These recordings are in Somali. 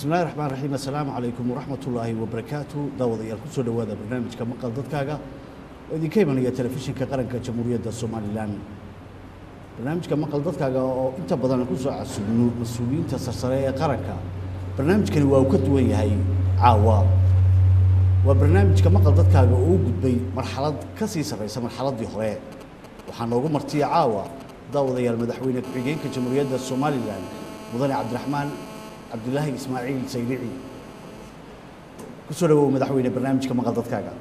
bismillahi raxmaan raxiim assalaamu calaykum waraxmat ullaahi wabarakaatu daawadayaal kusoo dhowaada barnaamijka maqal dadkaaga oo idinka imanaya telefishinka qaranka jamhuuriyadda somalilan barnaamijka maqal dadkaaga oo inta badan kusoo casubno mas-uuliyiinta sarsare ee qaranka barnaamijkani waa uu ka duwan yahay caawa waa barnaamijka maqal dadkaaga oo u gudbay marxalad ka sii sarraysa marxaladdii hore waxaa noogu martiya caawa daawadayaal madaxweyne ku-xigeenka jamhuuriyadda somalilan mudane cabdiraxmaan cabdilaahi ismaaciil saylici kusoo dhawow madaxweyne barnaamijka maqal dadkaaga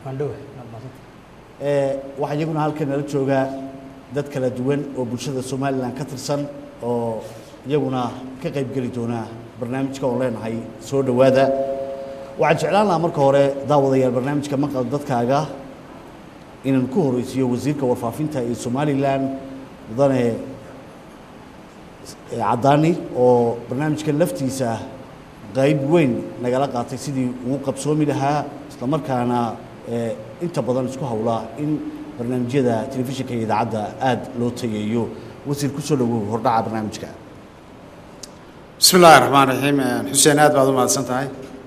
waxaa iyaguna halkan nala joogaa dad kala duwan oo bulshada somalilan ka tirsan oo iyaguna ka qayb geli doona barnaamijka oon leenahay soo dhowaada waxaan jeclaan lahaa marka hore daawadayaal barnaamijka maqal dadkaaga inaan ku horeysiiyo wasiirka warfaafinta ee somalilan mudane caddaani oo barnaamijkan laftiisa qayb weyn nagala qaatay sidii uu qabsoomi lahaa isla markaana inta badan isku hawlaa in barnaamijyada telefishinka iyo idaacadda aada loo tageeyo wasiir kusoo dhawow hordhaca barnaamijka bismi illaahi raxmaan raxiim xuseen aad baad u mahadsan tahay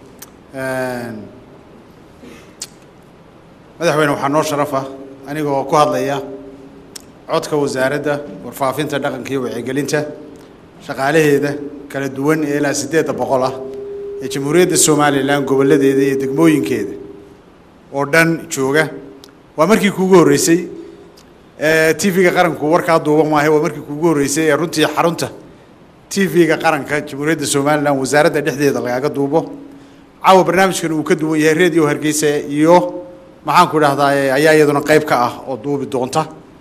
madaxweyne waxaa noo sharafa anigoo ku hadlaya codka wasaaradda warfaafinta dhaqanka iyo wacyigelinta shaqaalaheeda kala duwan ee ilaa siddeedda boqol ah ee jamhuuriyadda somalilan gobolladeeda iyo degmooyinkeeda oo dhan jooga waa markii kuugu horreysay t v-ga qaranku warkaa duuban maahay waa markii kuugu horreysay ee runtii xarunta t v-ga qaranka jamhuuriyadda somalilan wasaaradda dhexdeeda lagaaga duubo caawa barnaamijkan uu ka duwan yahay radio hargeysa iyo maxaanku idhahdaa ayaa iyaduna qayb ka ah oo duubi doonta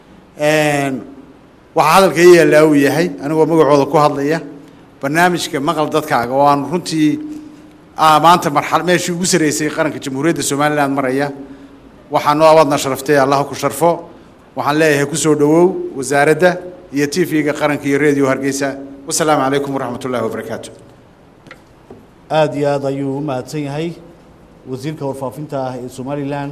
waxaa hadalka i yaallaa uu yahay anigoo magacooda ku hadlaya barnaamijka maqal dadkaaga oo aan runtii maanta marxal meeshii ugu sarreysay qaranka jamhuuriyadda somalilan maraya waxaa noo abaadna sharaftay allah ku sharfo waxaan leeyahay kusoo dhowow wasaaradda iyo t v-ga qaranka iyo radio hargeysa wasalaamu calaykum waraxmat ullahi wabarakaatu aada iyo aad ayuu u mahadsan yahay wasiirka warfaafinta ah ee somalilan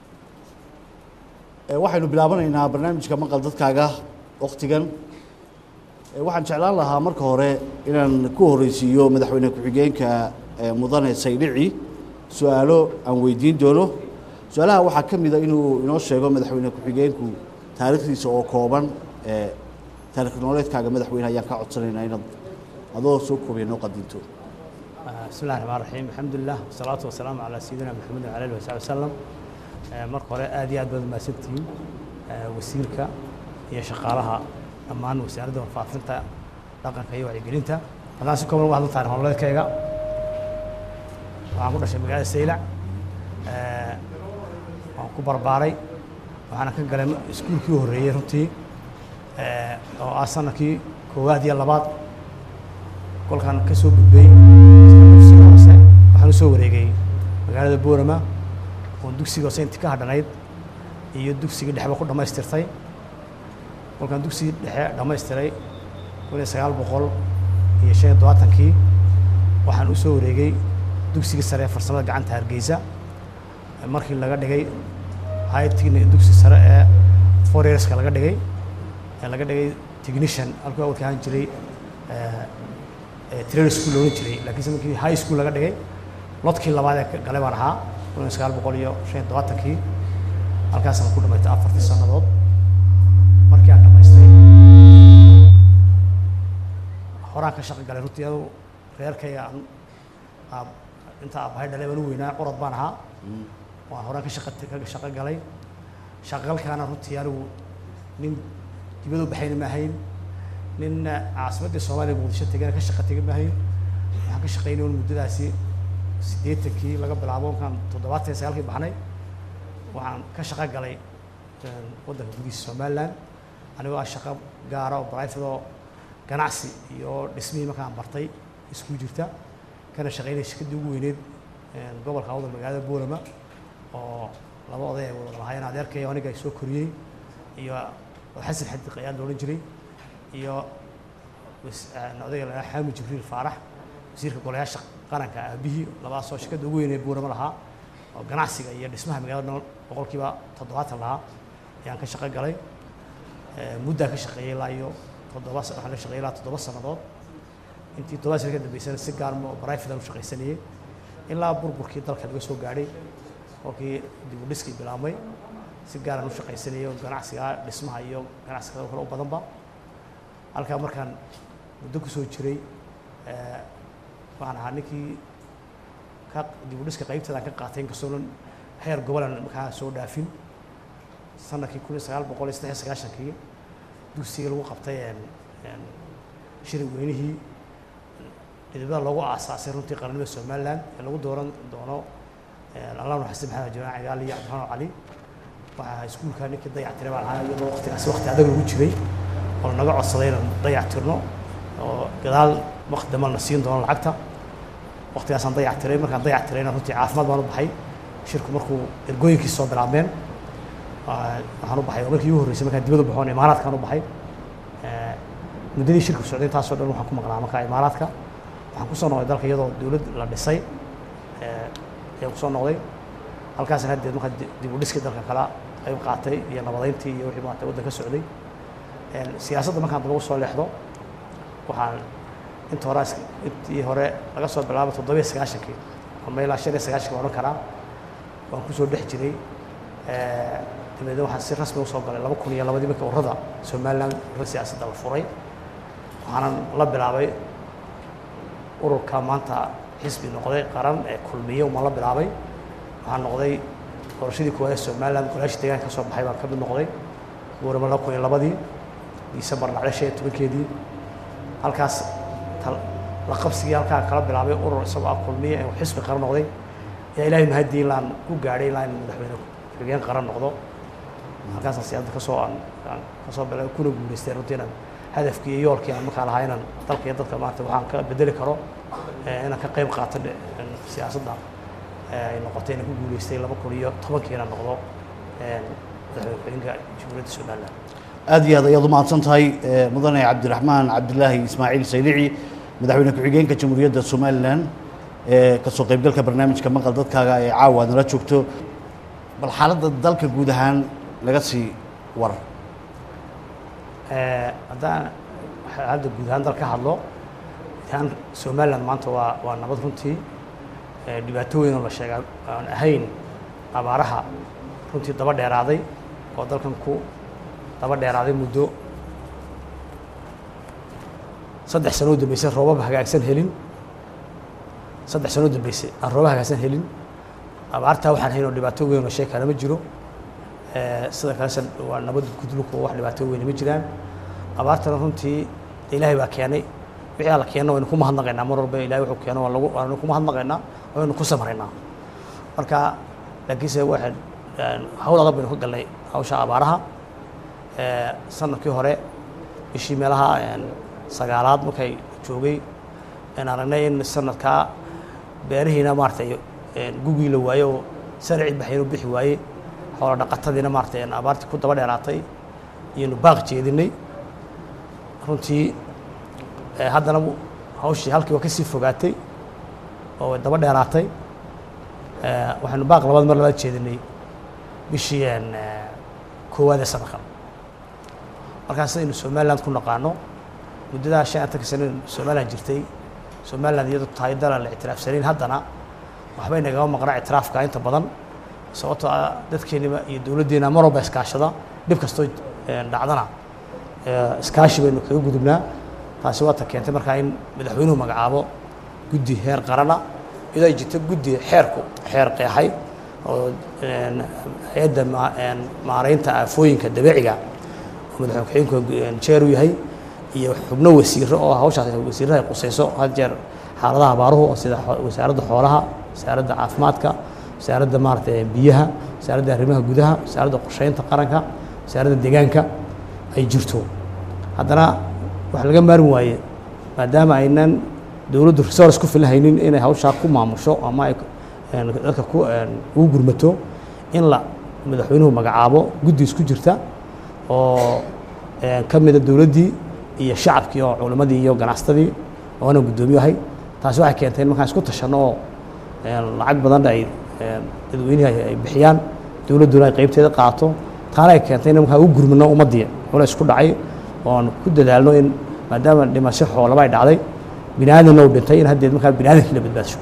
waxaynu bilaabanaynaa barnaamijka maqal dadkaaga waktigan waxaan jeclaan lahaa marka hore inaan ku horeysiiyo madaxweyne ku-xigeenka mudane saydhici su-aalo aan weydiin doono su-aalaha waxaa ka mida inuu inoo sheego madaxweyne ku-xigeenku taariikhdiisa oo kooban taarikh nololeedkaaga madaxweyne ayaan ka codsanaynaa inaad adoo soo koobiya noo qadinto bismi illahi raxmaan raxiim alxamdulilah wasalaatu wasalaamu calaa sayidina maxamed wala alihi wasaxbi wasalam marka hore aad iyo aad baad mahadsantihiin wasiirka iyo shaqaalaha dhammaan wasaaradda warfaafinta dhaqanka iyo wacyigelinta haddaan si kooban uga hadlo taarikh nololeedkayga waxaan ku dhashay magaalada saylac waan ku barbaaray waxaana ka galay iskuulkii u horreeyey runtii oo ah sanadkii koowaad iyo labaad kolkaan ka soo gudbay dugsiga hoose waxaan usoo wareegay magaalada boorama oon dugsiga hoose intii ka hadhanayd iyo dugsigii dhexba ku dhammaystirtay kolkaan dugsigii dhexe dhammaystiray kun iyo sagaal boqol iyo shan iyo todobaatankii waxaan usoo wareegay dugsigii sare ee farsamada gacanta hargeysa markii laga dhigay haytigni dugsi sare ee foreerska laga dhigay ee laga dhigay technician halkuu awalka ahaan jiray train school loolan jiray laakiinse markii high school laga dhigay lodkii labaad ee galay baan ahaa kun iyo sagaal boqol iyo shan iyo todobaatankii halkaasaan ku dhamaystay afartii sannadood markii aan dhamaystay horaan ka shaqo galay runtii adu reerkayga aan aab inta aabbahay dhalay baan u weynaa curad baan ahaa waan horaan ka shaqa ka shaqo galay shaqalkaana runtii anigu nin dibad u baxayna ma ahayn nin caasimaddii soomaaliya muqdisho tegana ka shaqa tega ma ahayn waxaan ka shaqaynay un muddadaasi siddeetankii laga bilaabo markaan toddobaatan iyo sagaalkii baxnay waxaan ka shaqo galay waddanka gudihiisa somaliland anigoo ah shaqo gaara oo private oo ganacsi iyo dhismihii markaan bartay isku jirta kana shaqaynay shirkaddii ugu weyneyd gobolka awdal magaalada boolama oo laba oday ay wada lahaayeen adeerkay aniga soo koriyey iyo xasan xadiq ayaa la odhan jiray iyo odayga la xaamid jibriil faarax wasiirka golayaasha qaranka aabihii labadaasoo shirkadda ugu weynee buurama lahaa oo ganacsiga iyo dhismaha magaalada boqolkiiba toddobaatan lahaa ayaan ka shaqo galay muddaan ka shaqeeyey ilaa iyo toddoba waxaan ka shaqeeyey ilaa toddoba sannadood intii toban sana ka dambeysana si gaarmo private u shaqaysanayay ilaa burburkii dalka laga soo gaadhay kolkii dib u dhiskii bilaabmay si gaaran u shaqaysanayay oo ganacsiga dhismaha iyo ganacsiga kale u badanba halkaa markaan muddo ku soo jiray waxaan ahaa ninkii ka dib u dhiska qaybteedaan ka qaatay inkastoonan heer gobolan markaa soo dhaafin sanadkii kun iyo sagaal boqol iyo saddex iyo sagaashankii dugsiga lagu qabtay shirin weynihii dhidibada loogu aasaasay runtii qarnimada somaliland ee lagu dooran doono allah xasan maxamed jamaan cigaali iyo cabdiraxmaan cali waxaa iskuulka ninkii dayactiray baan ahaa iyadoo waqtigaasi waqti adag lagu jiray oo naga codsaday inaan dayactirno oo gadaal waqti dambe na siin doono lacagta waqtigaasaan dayactiray markaan dayactirayna runtii caafimaad baan u baxay shirku markuu ergooyinkii soo bilaabmeen waxaan u baxay oo markii igu horreysay markaan dibadda baxoon imaaraadkaan u baxay muddadii shirku socday intaasoo dhan waxaan ku maqnaa markaa imaaraadka waxaan kusoo noqday dalka iyadoo dowlad la dhisay ayaan kusoo noqday halkaasna haddeed markaa dib u dhiskii dalka kala qayb qaatay iyo nabadeyntii iyo wixii maarata waddan ka socday siyaasadda markaan daba soo leexdo waxaan inta hore intii hore laga soo bilaabo toddobiyo sagaashankii ama ilaa shan iyo sagaashankii waan odhan karaa waan kusoo dhex jiray dabeedna waxaan si rasmi usoo galay laba kun iyo labadii markii urrada somaliland urra siyaasadda la furay waxaanan la bilaabay ururka maanta xisbi noqday qaran ee kulmiye umaan la bilaabay waxaan noqday doorashadii koowaad ee somaliland golaashii deegaanka ka soo baxay baan ka mid noqday goorama laba kun iyo labadii disembar dhacday shan iyo tobankeedii halkaas la qabsigii halkaa kala bilaabay urur isagoo ah kulmiye ee xisbi qaran noqday ayaa ilaahay mahadii ilaan ku gaadhay ilaa in madaxweyne xigeen qaran noqdo halkaasaan siyaasadda kasoo aan aan kasoo bilaabay kuna guulaystay runtii inaan hadafkii iyo yoolkii aan markaa lahaa inaan dalka iyo dadka maarata waxaan ka bedeli karo inaan ka qayb qaato siyaasadda ay noqotay inaan ku guulaystay laba kun iyo tobankii inaan noqdo madaxweyne ku-xigeenka jamhuuriyadda somaliland aad iyo aad ayaad u mahadsan tahay mudane cabdiraxmaan cabdilaahi ismaaciil saylici madaxweyne ku-xigeenka jamhuuriyadda somalilan ee kasoo qaybgalka barnaamijka maqal dadkaaga ee caawa nala joogto bal xaaladda dalka guud ahaan laga sii war haddaan hadda guud ahaan dal ka hadlo guud ahaan somaliland maanta waa waa nabad runtii dhibaato weyn oo la sheegaa aan ahayn abaaraha runtii daba dheeraaday oo dalkan ku daba dheeraaday muddo saddex sano u dambeysay roobab hagaagsan helin saddex sano u dambeysay aan roobab hagaagsan helin abaartaa waxaan hayn oo dhibaato weyn oo sheekana ma jiro sida kalese waa nabad gudlunku wax dhibaato weyne ma jiraan abaartana runtii de ilaahay baa keenay wixii alla keeno waynu ku mahadnaqaynaa mar walba ilahay wuxuu keeno waa lagu waanu ku mahadnaqaynaa waynu ku samraynaa marka laakiinse waxaan hawl adag baynu ka galnay hawsha abaaraha sanadkii hore bishii meelaha sagaalaad markay joogay aan aragnay in sanadkaa beerihiina maaratay gugii la waaye oo sarci baxaynu bixi waaye xoola dhaqatadiina maaratay abaartii ku daba dheeraatay iyaynu baaq jeedinay runtii haddana hawshii halkii waa kasii fogaatay oo way daba dheeraatay waxaynu baaq labaad mar labaad jeedinay bishii koowaad ee sanadkan markaas sidaynu somaliland ku naqaano muddadaa shan atanka sano somaliland jirtay somaliland iyadoo tahay dalan la ictiraafsanayn haddana waxbay nagama maqnaa ictiraafka inta badan sababtoo ah dadkeennima iyo dowladdeena mar walba iskaashada dhib kastoo dhacdana iskaashi baynu kaga gudubnaa taasi waata keentay markaa in madaxweynuhu magacaabo guddi heer qarana iyadoo ay jirto guddi xeerku xeer qeexay oo hay-adda maaraynta aafooyinka dabeeciga oo madaxweyne ku-xigeenku jeer u yahay iyo xubno wasiiro oo hawshaas wasiirada ay qusayso had jeer xaaladaha abaaruhu oo sida wasaaradda xoolaha wasaaradda caafimaadka wasaaradda maaragtay biyaha wasaaradda arrimaha gudaha wasaaradda qorsheynta qaranka wasaaradda deegaanka ay jirto haddana waxa laga maarmi waaye maadaama aynan dowladdu resource ku filahaynin inay hawshaa ku maamusho ama ay dadka ku ugu gurmato in la madaxweynuhu magacaabo guddi isku jirta oo ka mida dowladdii iyo shacabkii oo culimmadii iyo ganacsatadii oona guddoomiye ahay taasi waxay keentay in markaan isku tashanno oo lacag badan ay dadweynihi ay bixiyaan dowladduna ay qaybteeda qaato taana ay keentay in markaa u gurmano ummaddii culays ku dhacay oon ku dadaalno in maadaama dhimasho xoolaba ay dhacday bini aadanna uu dhintay in haddeed markaa bini aadankii la badbaadisho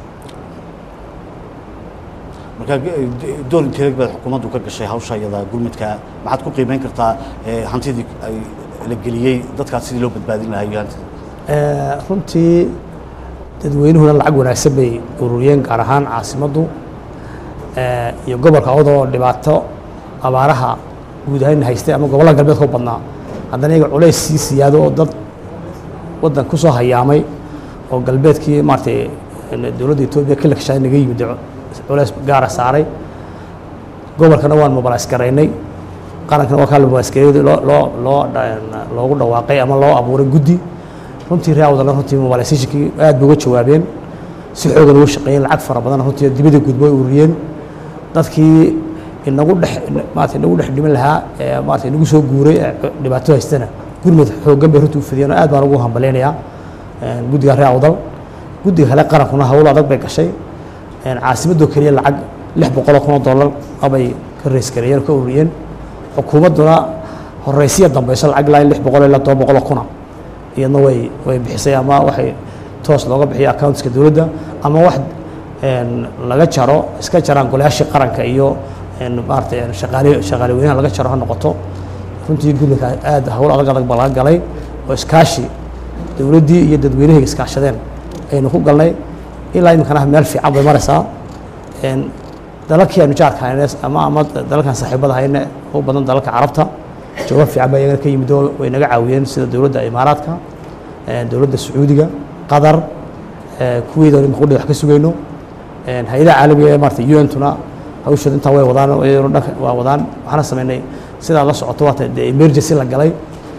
marka door inteeg baad xukuumaddu ka gashay hawsha iyada gurmudka maxaad ku qiimeyn kartaa eh, hantidii ay la geliyey dadkaas sidii loo badbaadin lahaa iyo hantida Eh, runtii dadweynuhuna lacag wanaagsan bay ururiyeen gaar ahaan caasimaddu eh, iyo gobolka odoo dhibaato abaaraha guud ahaan haystay ama gobollada galbeedka u badnaa haddana iyaga culays sii siyaado oo dad waddan ku soo hayaamay oo galbeedkii maaragtay dowladda etoobiya ka lakshaday naga yimid oo culays gaara saaray gobolkana waan mobilays garaynay qarankana waa kaa la mobilays gareeyay loo loo loo dha- loogu dhawaaqay ama loo abuuray guddi runtii reawdana runtii mobilizationkii aad bay uga jawaabeen si xoogan uga shaqeeyeen lacag fara badan runtii dibadda gudbo ay ururiyeen dadkii inagu dhex maarata inagu dhex dhiman lahaa ee maarata inagu soo guuray ee dhibaato haystana gurmud xooggan bay runtii u fidiyeen oo aad baan ugu hambaleynayaa guddiga reawdal guddiga kale qarankuna hawl adag bay gashay caasimadoo keliya lacag lix boqoloo kun oo dollar abay ka reys gareeyeen oo ka ururiyeen xukuumadduna horeysiya dambeyso lacag ilaa lix boqol ilaa toban boqoloo kuna iyadna way way bixisay ama waxay toos looga bixiyo accountska dowladda ama wax een, laga jaro iska jaraan golayaashii qaranka iyo een, maaragtay een, shaqaale shaqaale weynaha laga jaro ha noqoto runtii guddiga aad hawl adag adag baa laga galay oo iskaashi dowladdii iyo dadweynihii iskaashadeen aynu ku galnay ilaa iminkana meel fiican bay maraysaa een, dalalkii aynu jaarka hayne ama ama dalalkan saaxiibada hayne u badan dalalka carabta jawaab fiican baa iyagana ka yimid oo way naga caawiyeen sida dowladda imaaraadka eh, dowladda sacuudiga qatar eh, kuweeda imika qudhi wax ka sugayno een, hay-adaha caalamiga ee maarata un tuna hawshooda intaa way wadaan iyaduna dhanka waa wadaan waxaana sameynay sidaa la socoto waata dee emergency la galay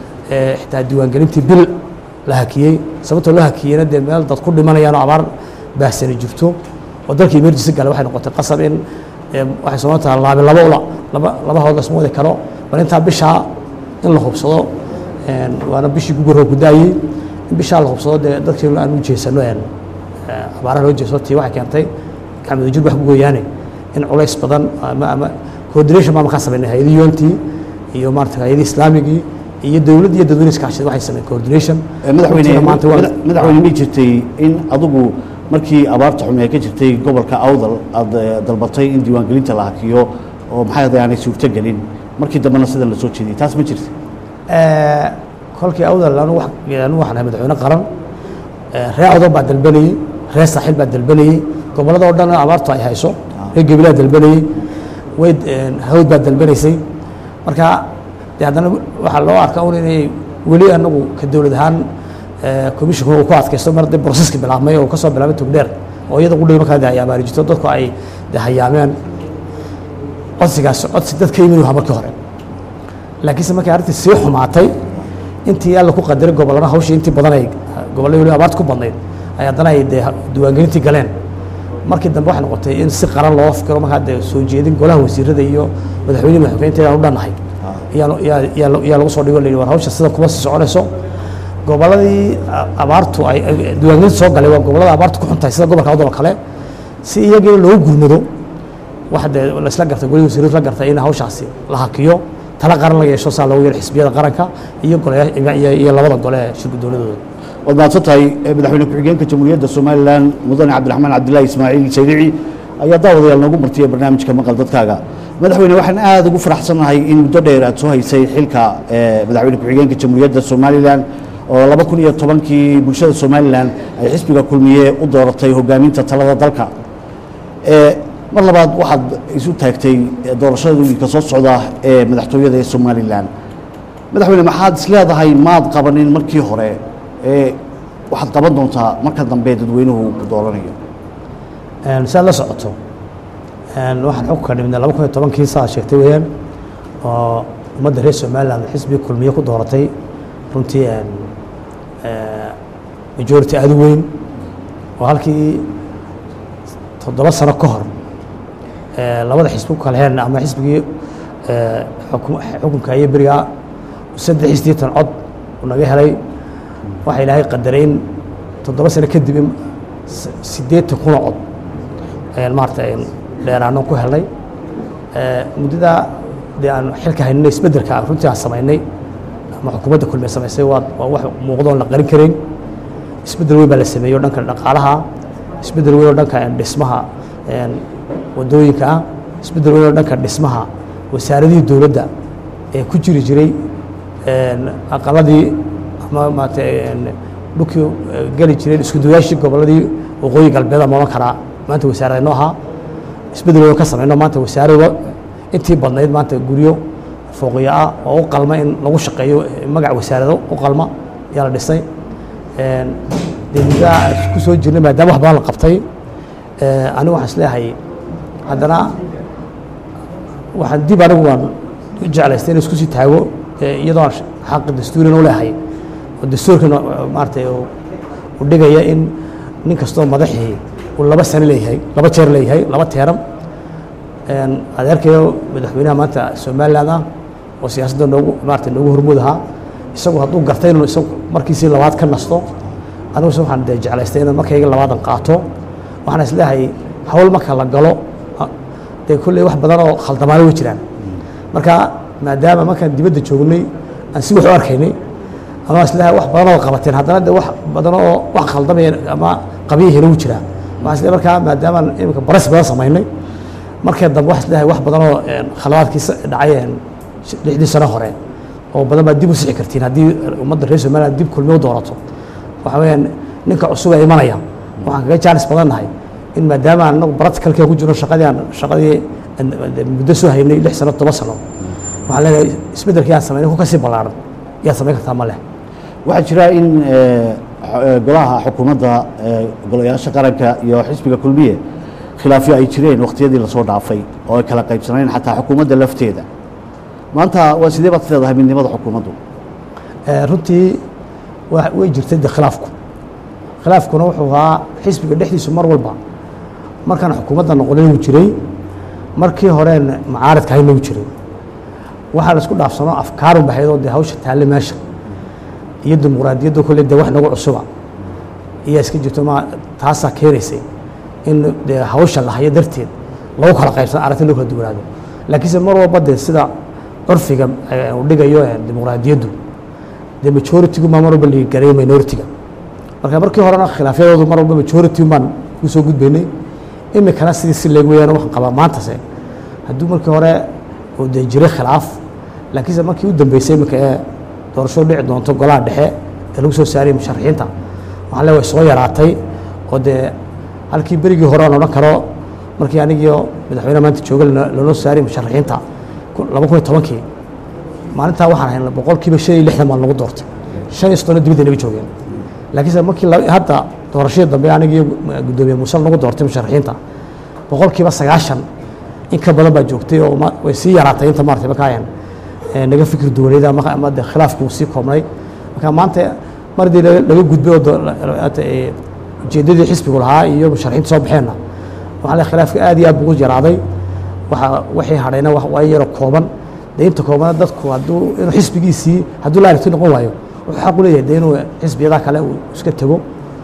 ee xitaa diiwaangelintii bil la hakiyey sababtoo loo hakiyeyna dee meel dad ku dhimanayaan oo abaar baahsani jirto oo dalka emergency galay waxay noqotay qasab in ee, waxay soo tahay laabi laba ula laba laba hood lasma wadi karo bal intaa bishaa in la hubsado een, waana bishii guguroo ku daayey in bishaa la hubsado dee dadkii aan u jeesano een, ee, abaaraha loo jeeso tii waxay keentay gacmada jir wax ku gooyaane in culays badan ama ama coordination baa markaa sameynay hay-adii untii iyo maarata hay-adii islaamigii iyo dowladda iyo dadweyne iskaashada waxay sameeyeen coordination Eh, madaxweyne Runtiina maanta waa- mada- madaxweyne ma jirtay in adigu markii abaarta xume ee ka jirtay gobolka awdal aad eh, dalbatay in diiwaangelinta la hakiyo oo maxay ahayd aanay suurto gelin markii dambena sidan la soo jeediyey taas ma jirta Eh, kolkii awdal anu wax- anu waxaan ahay madaxweyne qaran eh, reer awdal baa dalbanayey reer saaxiil baa dalbanayey gobollada oo dhan abaartu ay hayso reer gebilaa dalbanayey way eh, hawd baa dalbanaysay marka de haddana waxaa loo arkaa un inay weli anagu ka dowlad ahaan eh, commissionkuna uu ku adkaysto mar dee broseski bilaabmay oo kasoo bilaabay togdheer oo iyada qudhiga markaa de ay abaari jirto dadku ay de hayaameen codsigaas codsi dad ka yimid waa markii hore laakiinse markay arrintii sii xumaatay intii alla ku qadaray gobollada hawshii intii badan ay gobollada weli abaarta ku badnayd ay haddana ay dee diiwaangelintii galeen markii dambe waxay noqotay in si qaran loo fikiro markaa dee soo jeedin golaha wasiirada iyo madaxweynihi madaxweynta aan u dhannahay iyaa yaa yaa yaa lagu soo dhigo la yidhi war hawsha sida kuma sii soconayso gobolladii a- abaartu ay ay- diiwaangelinta soo galay waa gobollada abaartu ku xuntahay sida gobolka awdal oo kale si iyagii loogu gurmado waxa dee laisla gartay golihii wasiiradu la gartay in hawshaasi la hakiyo tala qaran la yeesho saa loogu yeero xisbiyada qaranka iyo golaya iyo iyo labada gole ee shirka dowladooda waad mahadsan tahay eh, madaxweyne ku-xigeenka jamhuuriyadda somalilan mudane cabdiraxmaan cabdilaahi ismaaciil saydici ayaa daawadayaal noogu martiyay barnaamijka maqal dadkaaga madaxweyne waxaan aada ugu faraxsanahay in muddo dheer aad soo haysay xilka eh, madaxweyne ku-xigeenka jamhuuriyadda somalilan oo laba kun iyo tobankii bulshada somalilan ay xisbiga kulmiye u dooratay hogaaminta talada dalka Eh, mar labaad waxaad isu taagtay eh, doorashada wiilka soo socda ee madaxtooyada ee somalilan madaxweyne maxaad is leedahay maad qabanin markii hore ee waxaad qaban doontaa marka dambe dadweynuhu ku dooranayo si aad la socoto een, waxaan xukunka dhibnay laba kun iyo tobankii saa sheegtay weeyaan oo ummadda reer somaliland xisbiga kulmiye ku dooratay runtii een, eh, majority aada u weyn oo halkii toddoba sano ka hor eh, labada xisbi ku kala heen ama xisbigii eh, xukum- xukunka iyo beriga saddex iyo siddeetan cod uu naga helay waxaa ilaahay qadaray in toddoba sano kadib in s- siddeetan kuna cod ayaan maarata ayaan dheeraano ku helnay Eh, muddada dee aan xilka haynay isbeddelka aan runtii aan samaynay ama xukuumadda kulmiye samaysay waa waa wax muuqdo oon la qarin karayn isbeddel weyn baa la sameeyey oo dhanka dhaqaalaha isbeddel weyn oo dhanka dhismaha wadooyinka ah isbeddel weyn oo dhanka dhismaha wasaaradihii dowladda ee ku jiri jiray aqaladii ama maarata dhulkii geli jireen isku duwayaashii gobolladii waqooyi galbeed ama odhan karaa maanta wasaaradnoo ahaa isbeddel weyn ka samayno maanta wasaarada intii badnayd maanta guryo fooqiyo ah oo u qalma in lagu shaqeeyo magac wasaarado u qalma ayaa la dhisay dee muddaa ku soo jirnay maadaama wax badan la qabtay anigu waxaan isleeyahay haddana waxaan dib anigu waan u jeclaystay in isku sii taago iyadoo aan xaqi dastuurin u leehay oo dastuurkan maaratay u dhigaya in nin kastoo madaxii uu laba sano leeyahay laba jeer leeyahay laba teeram adeerkayo madaxweynaha maanta somaliland ah oo siyaasadda noogu maarata noogu hormuud ahaa isagu hadduu gartay inuu isagu markiisii labaad ka nasto aniguse waxaan dee jeclaystay inaan markayga labaadan qaato waxaan isleeyahay hawl marka la galo dee kolley wax badan oo khaldamaano way jiraan marka maadaama markaan dibadda joognay aan si wax u arkaynay ama isleeyahay wax badan oo qabateen haddana de wax badan oo wax khaldamaya ama qabiyahina wuu jiraa waxaan isleeyahay markaa maadaama iminka baras badan samaynay markee dambe wax isleeyahay wax badan oo khaladaadkii dhacay lixdii sano hore oo badan baa dib u sixi kartiin haddii ummadda reer somaliland dib kulmi u doorato waxa weeyaan ninka cusub ee imanaya waxaan kaga jaanis badan nahay in maadaama aan anagu practicalkee ku jirno shaqadii aan shaqadii muddo soo haynay lix sano toban sano waxaan leenahay isbeddelkii aan samaynay ku kasii ballaaran yaad samayn kartaa ma leh waxaa jira in golaha xukuumadda golayaasha qaranka iyo xisbiga kulmiye khilaafyo ay jireen wakhtiyadii lasoo dhaafay oo ay kala qaybsanayn xataa xukuumadda lafteeda maanta waa sidee baad leedahay midnimada xukuumaddu runtii way jirtay de khilaafku khilaafkuna wuxuu ahaa xisbiga dhexdiisu mar walba markaan xukuumadda noqonin wuu jiray markii horeen macaaridka hayna wuu jiray waxaa la isku dhaafsano afkaarun bahaydoo dee hawsha taalle meesha iyo dimuqraadiyadda kolle dee wax nagu cusuba ayaa iska jirto ma taasaa keenaysay in dee hawsha la hayo darteed lagu kala qaybsano aragti loo kala duwanaado laakiinse mar walba dee sida curfiga uu dhigayo dimuqraadiyaddu dee majoritigu maa mar walba ligareeyo minoritiga marka markii horena khilaafyadoodu mar walba majority baan ku soo gudbaynay imikana sidii si leeg weyaan waxaan qabaa maantase hadduu markii hore uu dee jiray khilaaf laakiinse markii u dambeysay imika ee doorasho dhici doonto golaha dhexe ee lagu soo saarayay musharaxiinta waxaan le way soo yaraatay oo dee halkii berigii hore aan odhan karo markii anigio madaxweyne maanta jooga loola saarayay musharaxiinta laba kun iyo tobankii maalintaa waxaan haynay boqolkiiba shan iyo lixdan baan lagu doortay shan iyo soddonna dibadda naga joogeen laakiinse markii hadda doorashadii dambe anigii guddoomiye muuse nagu doortay musharaxiinta boqolkiiba sagaashan in ka badan baa joogtay oo way sii yaraatay inta maarata markaa naga fikir duwaneeda ama de khilaafku sii koobnay marka maanta mardii laga gudbay oo ujeeddadii xisbigu lahaa iyo musharaxiinta soo baxeenna waxaa le khilaafka aad iyo aad buu yaraaday waxa wixii hadhayna waa yaro kooban dee inta koobana dadku hadduu inuu xisbigiisii hadduu la aragti noqon waayo wuxuu xaq u leeyahay dee inuu xisbiyada kale uu iska tego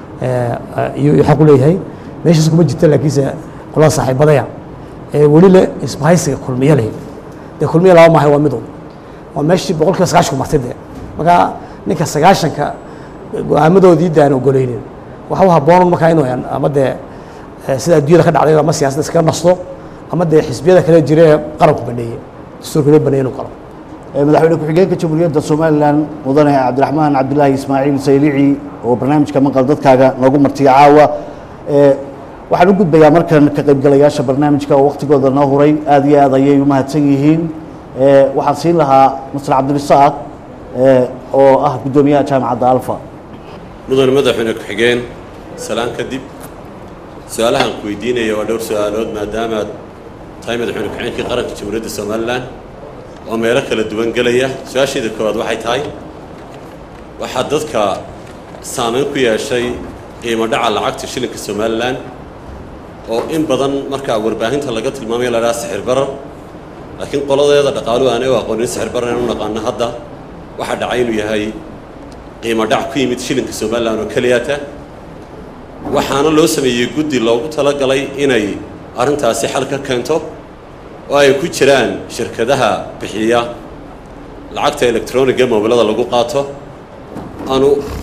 iyo xaq u leeyahay meeshaas kuma jirta laakiinse qolada saaxiibadaya ee weli le isbahaysiga kulmiye leh dee kulmiye laba maahay waa midu waa meeshii boqolkiiba sagaashanku martay dee marka ninka sagaashanka go-aamadoodii de aan ogoleynin waxa u habboon markaa inuu ama dee sida adduunyada ka dhacday ama siyaasadda iskaga nasto ama dee xisbiyada kale jira ee qaranku baneeyey dastuurka loo baneeyey inuu galo madaxweyne ku-xigeenka jamhuuriyadda somalilan mudane cabdiraxmaan cabdilaahi ismaaciil saylici oo barnaamijka maqal dadkaaga noogu martiya caawa waxaan u gudbayaa markan ka qaybgalayaasha barnaamijka oo waktigooda noo huray aad iyo aad ayay u mahadsan yihiin waxaan siin lahaa masr cabdirisaaq oo ah guddoomiyaha jaamacadda alfa mudane madaxweyne ku-xigeen salaan kadib su-aalahaan ku weydiinaya waa dhowr su-aalood maadaamaad tahay madaxweyne ku-xigeenkii qaranka jamhuuriyadda somalilan oo meelo kala duwan gelaya su-aasheeda koowaad waxay tahay waxaa dadka saameyn ku yeeshay qiimo dhaca lacagta shilinka somalilan oo in badan markaa warbaahinta laga tilmaamayo la dhaha sixir barar laakiin qoladeeda dhaqaaluhu aanay u aqoonin sixir barar inaan u naqaano hadda waxaa dhacay inuu yahay qiimo dhac ku yimid shilinka somalilan oo keliyata waxaana loo sameeyey guddi loogu talagalay inay arrintaasi xal ka keento oo ay ku jiraan shirkadaha bixiya lacagta electroniga mobilada lagu qaato aanu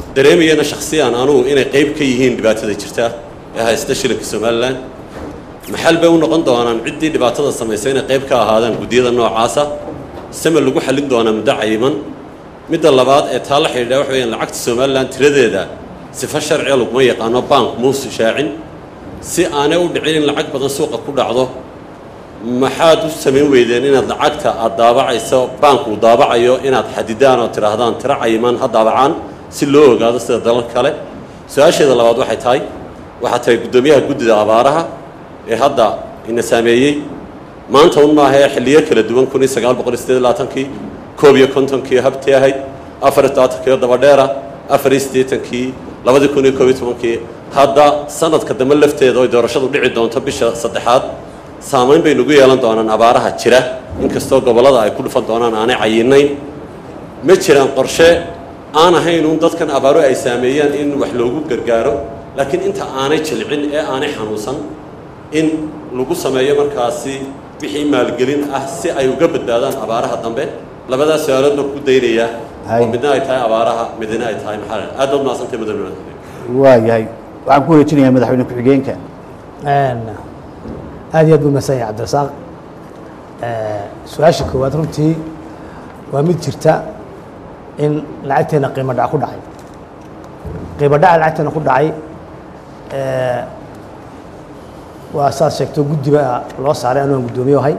dareemayana shakhsiyan anugu inay qayb ka yihiin dhibaatada jirta ee haysta shilinka somalilan maxal bay u noqon doonaan ciddii dhibaatada samaysay inay qayb ka ahaadaan guddiyada noocaasa same lagu xallin doonaa muddo cayiman midda labaad ee taa la xidhiidha waxa weyaan lacagta somalilan tiradeeda sifo sharciga laguma yaqaano bank muusu shaacin si aanay u dhicin in lacag badan suuqa ku dhacdo maxaad u samayn weydeen inaad lacagta aad daabacayso baanku daabacayo inaad xadidaan oo tidhaahdaan tiro cayiman ha daabacaan si loo ogaado sida dalal kale su-aasheeda labaad waxay tahay waxaa tahay guddoomiyaha guddida abaaraha ee hadda ina saameeyey maanta un maaha ee xilliyo kala duwan kun iyo sagaal boqol iyo sideed iyo labaatankii koob iyo kontonkii habtii ahayd afar iyo tobantankii oo dabadheera afar iyo siddeetankii labadii kun iyo koob iyo tobankii hadda sanadka dambe lafteeda oy doorashadu dhici doonto bisha saddexaad saamayn bay nagu yeelan doonaan abaaraha jira inkastoo gobollada ay ku dhufan doonaan aanay cayinayn ma jiraan qorshe aan ahayn uun dadkan abaaro ay saameeyaan in wax loogu gargaaro laakiin inta aanay jilcin ee aanay xanuunsan in lagu sameeyo markaasi wixii maalgelin ah si ay uga badbaadaan abaaraha dambe labadaas su-aalood baan ku daynaya Hay. oo midna ay tahay abaaraha midna ay tahay maxaa aad baad mahadsantay madaxweyne waayahay waxaan ku wareejinayaa madaxweyne ku-xigeenka aad iyo aad buu mahadsan yahay cabdirasaaq su-aasha koowaad runtii waa mid jirta in lacagteena qiimo dhac ku dhacay qiimo dhaca lacagteena ku dhacay waa saad sheegto guddi baa loo saaray anuan guddoomiye ahay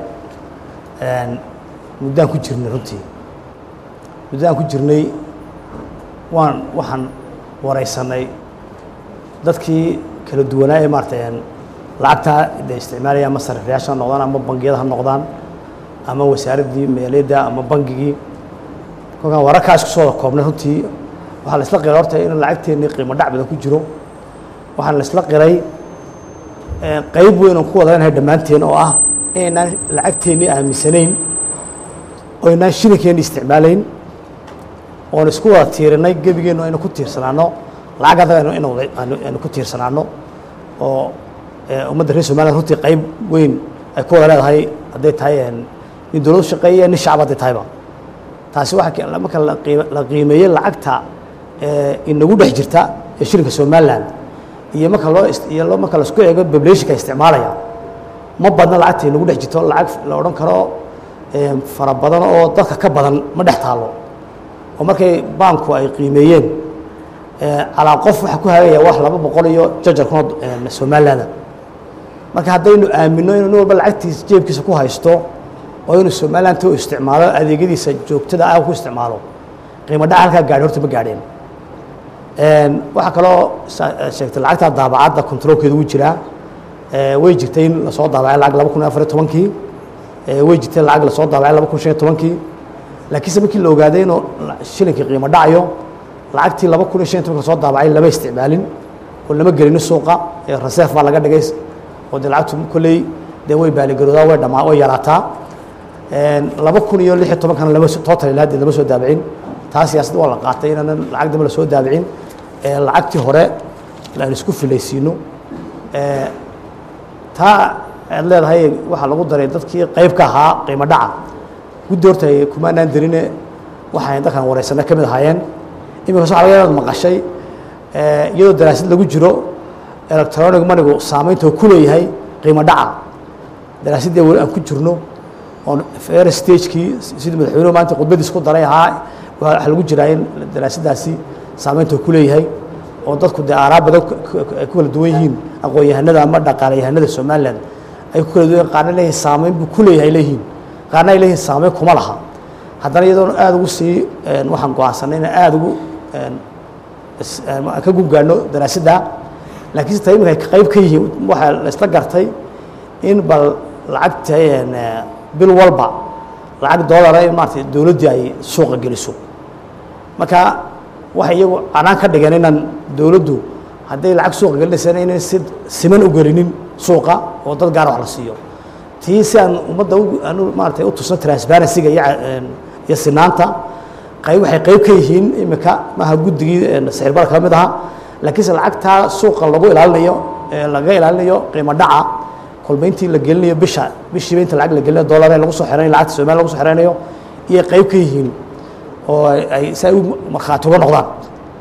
muddaan ku jirnay runtii muddaan ku jirnay waan waxaan waraysanay dadkii kala duwanaa ee maaratay lacagtaa de isticmaalaya ama sarifyaasha ha noqdaan ama bangiyada ha noqdaan ama wasaaraddii meeliyadda ama bangigii kolkaan wararkaa isku soo wada koobnay runtii waxaa la isla qiray horta in lacagteennii qiimo dhac badan ku jiro waxaan la isla qiray qayb weyn oon ku wada leenahay dhammaanteen oo ah inaynaan lacagteennii aaminsanayn oo inaan shilinkeenni isticmaalayn oon isku wada tiirinay gebigeennu aynu ku tiirsanaano lacag adaga aynu- aynu wada- aynu aynu ku tiirsanaano oo ee, ummadda reer somaliland runtii qayb weyn ay ku wada leedahay hadday tahay een, nin dowlad shaqeeya nin shacab hadday tahayba taasi waxaa ke- marka la qiime- la qiimeeyey lacagta ee, inagu dhex jirta ee shilinka somaliland iyo marka loo ist- iyo loo- marka laisku eego populationka isticmaalaya ma badna lacagta inagu dhex jirto lacag la odhan karo ee, fara badan oo dadka ka badan ma dhex taalo oo markay baanku ay qiimeeyeen ee, calaa qof waxaa ku hagaya wax laba boqol iyo jajar kunoo ee, somaliland marka haddaynu aamino inuu nin walba lacagtiisa jeebkiisa ku haysto oo inuu somaliland u isticmaalo adeegyadiisa joogtada ah ku isticmaalo qiimo dhaca halkaa gaadhi horta ma gaadheen Een, waxaa kaloo sa- eh, sheegtay lacagta daabacadda controlkeedu wuu jiraa Eh, way jirtay in lasoo daabacay lacag laba kun iyo afar iyo tobankii Eh, way jirtay lacag lasoo daabacay laba kun shan iyo tobankii laakiinse markii la ogaaday inuu la- shilinkii qiimo dhacayo lacagtii laba kun iyo shan iyo tobanka lasoo daabacay lama isticmaalin oo lama gelinin suuqa ee reserve baa laga dhigay oo dee lacagtu kolley dee way baaligaroodaa way dhamaa way yaraataa Een, laba kun iyo lix iyo tobankana lama soo- total ilaa hadda lama soo daabicin taa siyaasadda waa la qaatay inaanan lacag dambe lasoo daabicin ee lacagtii hore aan isku filaysiino Ee, taa aad leedahay waxaa lagu daray dadkii qayb ka ahaa qiimo dhaca guddi horta ay kumaanaan darine waxaan dadkan wareysanay ka mid ahaayeen iminka waxaa laga yaabaa maqashay ee, iyadoo daraasad lagu jiro electronic manigu saamaynta uu ku leeyahay qiimo dhaca daraasaddii weli aan ku jirno oon fair stagekii sidii madaxweynuhu maanta khudbadiis ku daray ahaa waxaa lagu jiraa in daraasaddaasi saamaynta uu ku leeyahay oo dadku dee aaraa badan ku- ku- ay ku kala duwan yihiin aqoon-yahanada ama dhaqaalayahanada somaliland ay ku kala duwan yihiin qaarna leeyihin saamayn buu ku leeyahay leeyihiin qaarna ay leeyihin saamayn kuma laha haddana iyadoona aada ugu sii een, waxaan go-aansanay inaan aada ugu een, is- een, aan ka gubgaano daraasadda laakiin se imika ay qayb ka yihiin waxaa la isla gartay in bal lacagta een, eh, bil walba lacag doolara in maarata dowladdii ay suuqa geliso marka waxay iyagu canaan ka dhigeen inaan dowladdu hadday lacag suuqa gelinaysana inay si siman u gelinin suuqa oo dad gaara wax la siiyo tii si aan ummadda u aanu maaratay u tusno transparency-ga iyo ca- een, iyo sinaanta qayb waxay qayb ka yihiin imika maaha guddigii een, sicir-barka ka mid aha laakiinse lacagtaa suuqa lagu ilaalinayo ee laga ilaalinayo qiimo dhaca kolba intii la gelinayo bisha bishiiba inta lacag la gelinayo dollar ee lagu soo xiranayo lacagta Soomaaliya lagu soo xiranayo iyo qayb ka yihiin oo ay ay- si ay u markhaati uga noqdaan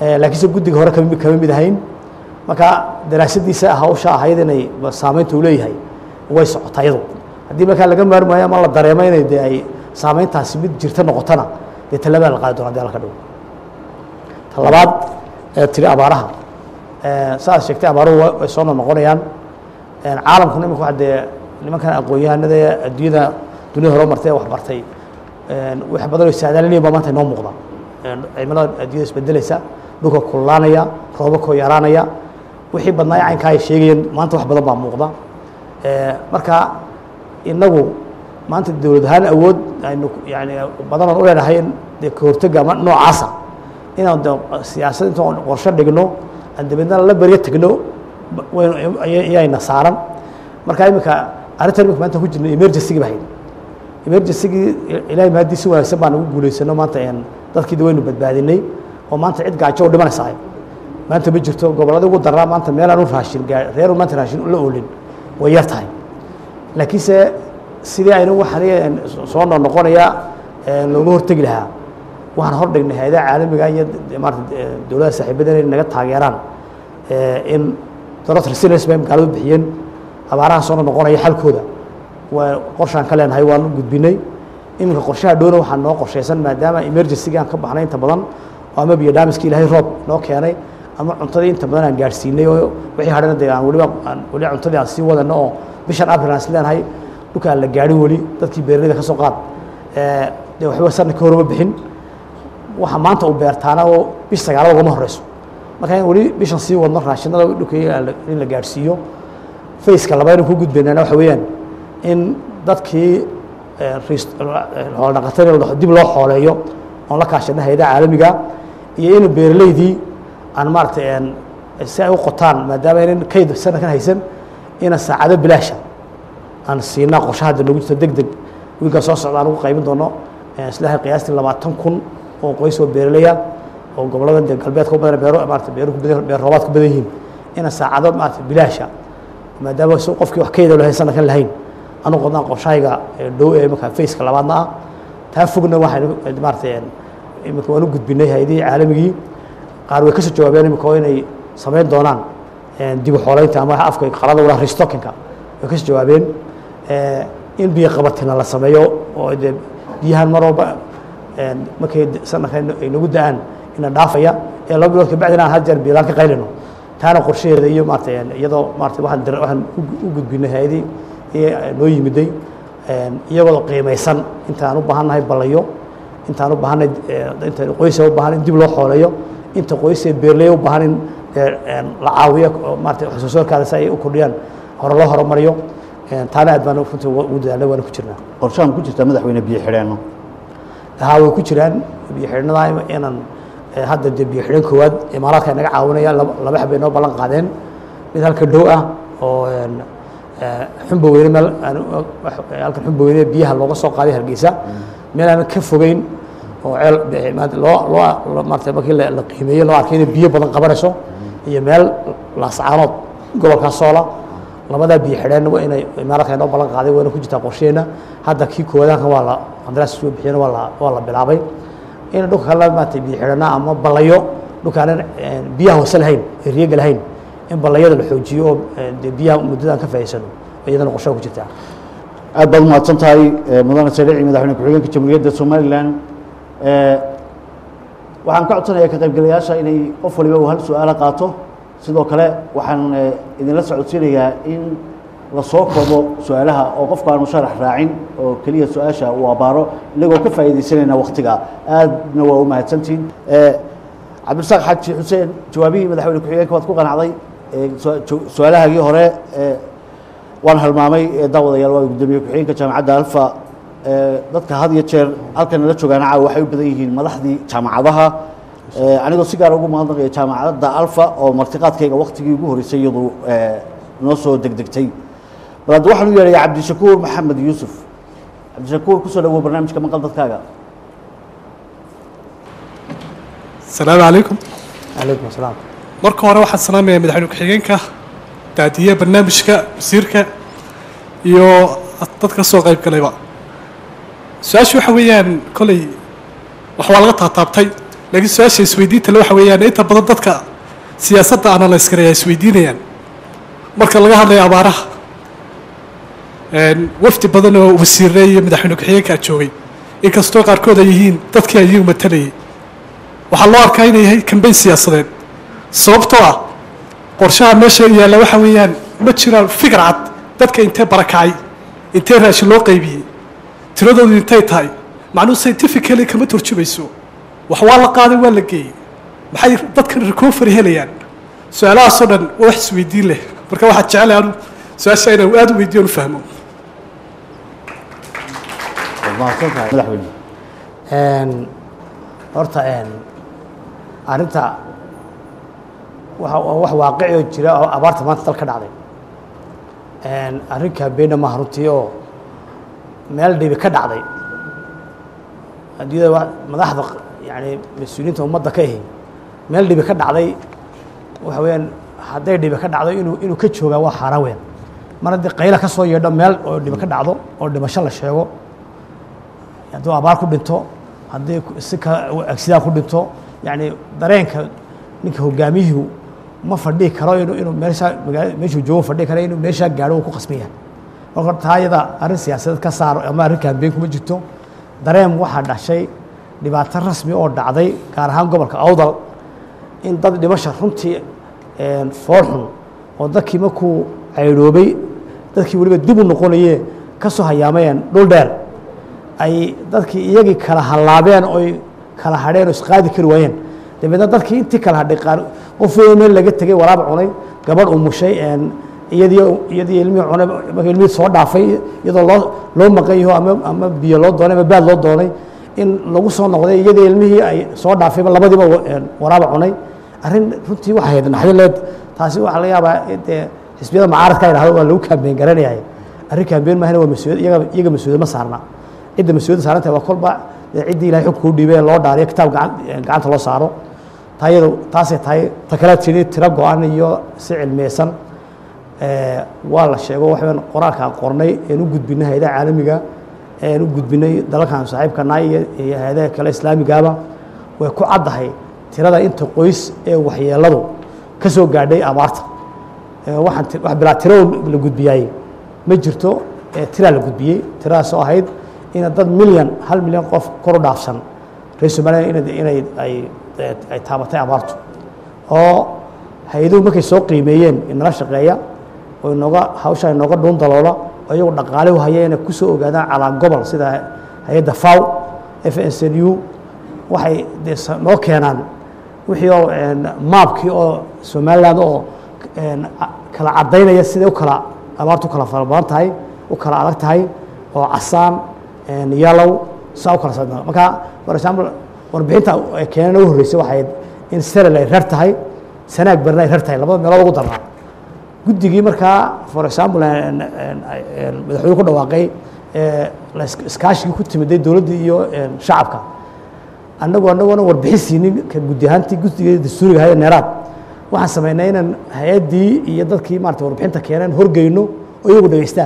Eh, laakiinse guddiga hore kama kama mid ahayn marka daraasadiisa hawsha ahayd inay saameynta uu leeyahay way socotaa iyadu haddii markaa laga maarmaayo ama la dareemo inay dee ay saameyntaasi mid jirta noqotona dee tallaabaa la qaadi doona hadii alla ka dhigo ta labaad ee tiri abaaraha Eh, saaad sheegtay abaaruhu wa- way soo noqonayaan caalamkuna imika waa dee nimankan aqoon-yahanada ee adduunyada duniyada hore martay ee wax bartay wax badan oo saadaalinaya baa maanta inoo muuqda cimilada adduunyada isbedelaysa dhulka kululaanaya roobabkoo yaraanaya wixii badnaa ee caynkaa ay sheegayeen maanta wax badan baa muuqda Eh, marka inagu maanta dowlad ahaan awood aynu yani badan oon u leenahay in dee ka hortega ama noocaasa inaan de siyaasad intaan qorshe dhigno aan dabeedna la beryo tegno ba- waynu ayayna saaran marka iminka arrintan imika maanta ku jirna emergency-gi ba hayd emergency-gii ilaahay maadii si wanaagsan baan ugu guulaysano maanta een dadkiida waynu badbaadinay oo maanta cid gaajo u dhimanaysa maanta ma jirto gobolladii ugu daraa maanta meelaan u raashin gaa reeru maanta raashin la oolin way yar tahay laakiinse sidii aynu waxaan soo noo noqonaya ee looga hortegi lahaa waxaan hor dhignay hay-adaha caalamiga iyo de- maarata de- dowladda saaxiibada inay naga taageeraan ee in dowlad resilience bay magaaladu bixiyeen abaaraha soo noo noqonaya xalkooda waa qorshaan ka leenahay waan u gudbinay iminka qorshaha dhowna waxaa noo qorshaysan maadaama emergency-ga aan ka baxnay inta badan oo ama biyo dhaamiskii ilaahay roob noo keenay ama cuntadii inta badan aan gaadhsiinay oo wixii hadhana dee aan weliba aan weli cuntadii aan sii wadano oo bishan april aan is leenahay dhulka aan la gaadhin weli dadkii beeraleyda ka soo qaad ee dee waxba sanadka horuma bixin waxa maanta uu beertaana oo bish sagaalada ugama horeyso marka in weli bishan sii wadno raashinada dhulka in la gaadhsiiyo faceka labaad in ku gudbaynaana waxa weeyaan in dadkii hooldhaqatada dib loo xooleeyo oon la kaashana hay-adaha caalamiga iyo in beeraleydii aan maaragtay si ay u qotaan maadaama aynan kayd sanadkan haysan ina saacado bilaasha aan siinaa qorshaha hadda noogu jirto deg deg wiilkaa soo socda aan ugu qaybin doono islaahay qiyaastii labaatan kun oo qoys oo beeraleya oo gobollada dee galbeedka u badan beero maarata beeru ku badan beer roobaad ku badan yihiin ina saacado maarata bilaasha maadaama si qofkii wax kayda lahayn sanadkan lahayn anu qodnaan qorshahayga ee dhow ee markaa faceka labaadna ah taa fogna waxaynu maarata imika waan u gudbinay hay-adihii caalamigii qaar way ka soo jawaabeen imika oo inay samayn doonaan dib u xoolaynta ama afka qalada wala restockinka way ka soo jawaabeen in biyo qabatina la sameeyo oo dee biyahan mar walba markay sanadka ay nagu da-aan ina dhaafaya ee laba bilood kabacdina aan had jeer biilaan ka qaylino taana qorshaheeda iyo maarata iyadoo maarata waxaan dir waxaan u gudbinay hay-adii iyo noo yimiday iyagoo qiimaysan intaan u baahannahay ballayo intaan u baahanay inta qoysa u baahan in dib loo xooleeyo inta qoysee beerley u baahan in la caawiyo maarata wax soo saarkaada si ay u kordhiyaan hore loo horumariyo taana aad baan runtii ugu dadaalnay waana ku jirnaa qorshahan ku jirta madaxweyne biyo xidheenno haa way ku jiraan biyo xidhnada inaan hadda dee biyo xidhan koowaad imaaraadka ay naga caawinaya laba laba xabay noo ballan qaadeen mid halka dhow ah oo xumba weyne meel halkan xumba weyne biyaha looga soo qaaday hargeysa meel aan ka fogeyn oo ceel loo loo maarata markii la qiimeeyey loo arkay inay biyo badan qabanayso iyo meel laascaanood gobolkaa soola labadaa biyo xidheen waa inay imaaraadka noo ballan qaaday wayna ku jirtaa qorsheena hadda kii koowaadaanka waa la qandaraas soo bixiyeen waa la waa la bilaabay in dhulka kale maarata biyo xidhana ama ballayo dhulkaanan biyaha hoose lahayn ee riyaga lahayn in ballayada la xoojiyo oo dee biyaha muddadaan ka faa'iidsano iyadana qorshaha ku jirtaa aad baad umahadsan tahay mudane saliici madaxweyne ku-xigeenka jamhuuriyadda somalilan waxaan ka codsanayaa ka qaybgalayaasha inay qof waliba uu hal su-aalo qaato sidoo kale waxaan idinla socodsiinayaa in la soo koobo su-aalaha oo qofka aanu sharax raacin oo keliya su-aasha uu abaaro inagoo ka faa'iidaysanayna waktiga aadna waa u mahadsantihin cabdirasaaq xaaji xuseen jawaabihii madaxweyne ku-xigeenka waad ku qanacday su-aalahaagii hore waan halmaamay daawadayaal waa gudoomiye ku-xigeenka jaamacadda alfa dadka had iyo jeer halkan nala joogaana caawa waxay u badan yihiin madaxdii jaamacadaha anigoo si gaara ugu mahadnaqaya jaamacadda alfa oo martiqaadkayga waktigii ugu horreysay iyadu noo soo degdegtay bal hadda waxaan u yeedhaya cabdishakuur maxamed yuusuf cabdishakuur kusoo dhawow barnaamijka maqal dadkaaga asalaamu calaykum calaykum asalaam marka hore waxaan salaamayaa madaxweyne ku-xigeenka daadiye barnaamijka wasiirka iyo dadka soo qayb galayba su-aashu waxa weeyaan kolley wax waa laga taataabtay laakiin su-aasha isweydiinta le waxa weeyaan inta badan dadka siyaasadda analyse karaya isweydiinayaan marka laga hadlayo abaaraha wafdi badan oo wasiirre iyo madaxweyne ku-xigeenkaa joogay inkastoo qaarkood ay yihiin dadkii ay iyagu matalayay waxaa loo arkaa inay yahay kambeyn siyaasadeed sababtoo ah qorshaha meesha yaalla waxa weeyaan ma jiraan fikir cad dadka intee barakacay intee raashin loo qaybiyey tiradoodu intay tahay macnuhu scientifically kama turjumayso wax waa la qaaday waa la geeyey maxay dadkan recovery helayaan su-aalahaasoo dhan waa wax isweydiin leh marka waxaad jecelahay anu su-aasha inaan aada u weydiyo u fahmo waad mahadsan tahay madaxweyne Een, horta een, arrinta waxa waa wax waaqici oo jira oo abaarta maanta dal ka dhacday Een, arrin kaambeena maaha runtii oo meel dhibi ka dhacday adduunyada waa madaxda yani mas-uuliyiinta ummadda ka ahi meel dhibi ka dhacday waxa weeyaan hadday dhibi ka dhacdo inuu inuu ka joogaa waa xaaraan weyn mar haddii qayla ka soo yeedho meel oo dhibi ka dhacdo oo dhimasho la sheego hadduu abaar ku dhinto haddii si ka agsidaan ku dhinto yani dareenka ninka hogaamiyuhu ma fadhihi karo inuu inuu meesha magaala meeshuu joogo fadhihi karo inuu meeshaa gaadho uu ku qasban yahay marka taa iyada arrin siyaasadeed ka saaro ama arrin kaambeyn kuma jirto dareen waxaa dhashay dhibaato rasmi oo dhacday gaar ahaan gobolka awdal in dad dhimasha runtii een, fool xun oo dadkii markuu caydhoobay dadkii weliba dib u noqonayee ka soo hayaamayeen dhul dheer ay dadkii iyagii kala hallaabeen oy kala hadheen oo isqaadi kari waayeen dabeedna dadkii intii kala hadhay qaar qof weyn meel laga tegey waraab cunay gabadh umushay een, iyadii iyadii ilmihii cunay marka ilmihii soo dhaafay iyadoo loo loo maqan yaho ama ama biyo loo doonay ama baad loo doonay in lagu soo noqday iyadii ilmihii ay soo dhaafayba labadiiba wa- een, waraaba cunay arrin runtii waxay ahayd naxdaleed taasi waxaa laga yaabaa in dee xisbiyada mucaaradka yidhahdo waa lagu kaambeen garanayay arrin kaambeen maahana waa mas-uuliyad iyaga iyaga mas-uuliyad ma saarna cidda mas-uuliyadda saaran tahay waa kolba dee ciddii ilahay xugka u dhiibay ee loo dhaariyo kitaab gacan gacanta loo saaro taa iyadu taasay tahay ta kale tiri tiro go-an iyo si cilmiyeysan ee, waa la sheego waxaan qoraalkaan qornay een u gudbinay hayadaha caalamiga een u gudbinay dalalkan saaxiibkana iyo iyo hayadaha kale islaamigaaba way ku caddahay tirada inta qoys ee waxyeeladu ka soo gaadhay abaarta Ee, waxaan ti- wax bilaa tiro la gudbiyaayey ma jirto ee tiraa la gudbiyey tiradaasoo ahayd in dad milyan hal milyan qof kor u dhaafsan reer somaliya inay inay ay ay taabatay abaartu oo hay-aduhu markay soo qiimeeyeen inala shaqeeya oo inooga hawsha inooga dhuun daloola oo iyagu dhaqaale u haya inay kusoo ogaadaan calaa gobol sida hay-adda faw f n c u waxay dee sa- noo keenaan wixii oo een, maabkii oo somaliland oo een, a- kala cadaynaya siday u kala abaartu u kala fara badan tahay u kala adag tahay oo casaan een, yalow saa u kala socda marka for example warbixinta ay keeneen ugu horreysay waxay ahayd in serel ay rar tahay sanaag barna ay rar tahay labada meelood ugu darnaa guddigii markaa for example een, een, een, madaxweyne ku dhawaaqay ee, la is- iskaashigii ku timiday dowladdii iyo een, shacabka annagu annagoona warbixin siinin ka guddi ahaantii guddiga dastuuriga ahayd ee neeraad waxaan samaynay inaan hay-addii iyo dadkii maarata warbixinta keeneen horgeyno oo iyagu dhegeystaan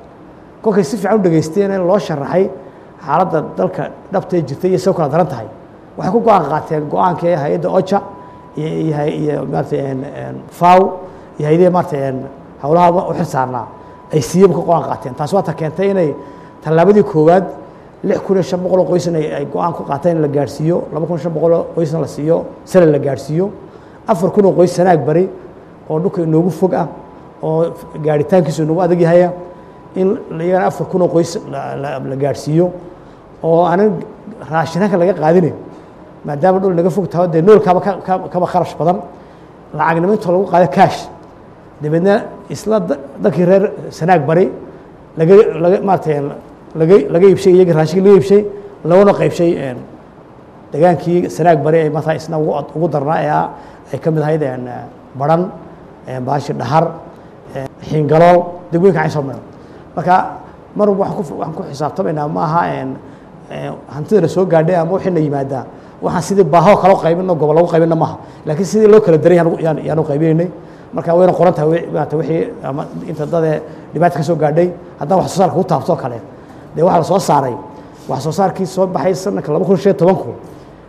kolkay si fiican u dhegeysteen in loo sharaxay xaaladda dalka dhabtee jirtay iyo soo kala daran tahay waxay ku go-aan qaateen go-aankii hay-adda oja iyo iyo hay- iyo maarata een- een faw iyo hay-adihi maarata een howlaha u xil saarnaa ay siiyaba ka go-aan qaateen taasi waa ta keentay inay tallaabadii koowaad lix kun iyo shan boqol oo qoysna ay ay go-aan ku qaateen in la gaadhsiiyo laba kun iyo shan boqol oo qoysna la siiyo sale la gaadhsiiyo afar kun oo qoys sanaag bari oo dhulka inoogu fog ah oo gaadhitaankiisu inoogu adag yahaya in iyagana afar kun oo qoys la- la la gaadhsiiyo oo aanan raashinanka laga qaadinayn maadaama dhul naga fog taho dee noolkaaba ka- ka- kaba kharash badan lacagnimo intoo lagu qaado kaash dabeedna isla da- dalkii reer sanaag bari laga laga maarata laga laga iibshay iyagii raashinkii laga iibshay laguna qaybshay een, degaankii sanaag bari ay markaa isna ugu ad- ugu darnaa ee ah- ay ka mid ahayd een, baran een, baashi dhahar een, xiingalool degmooyinka cayn soo maran marka mar walba waxaan ku waxaan ku xisaabtamaynaa ma aha een, een, hantidana soo gaadhay ama wixii na yimaadaa waxaan sidii baahoo kale u qaybino gobol lagu qaybina maaha laakiin sidii loo kala daray yaan- yaan yaanu qaybinaynay marka wayna qoran tahay wi- maarata wixii ama inta dadee dhibaata ka soo gaadhay haddaan wax soo saarka ku taabto oo kale dee waxaa la soo saaray wax soo saarkii soo baxay sanadka laba kun shan iyo tobanku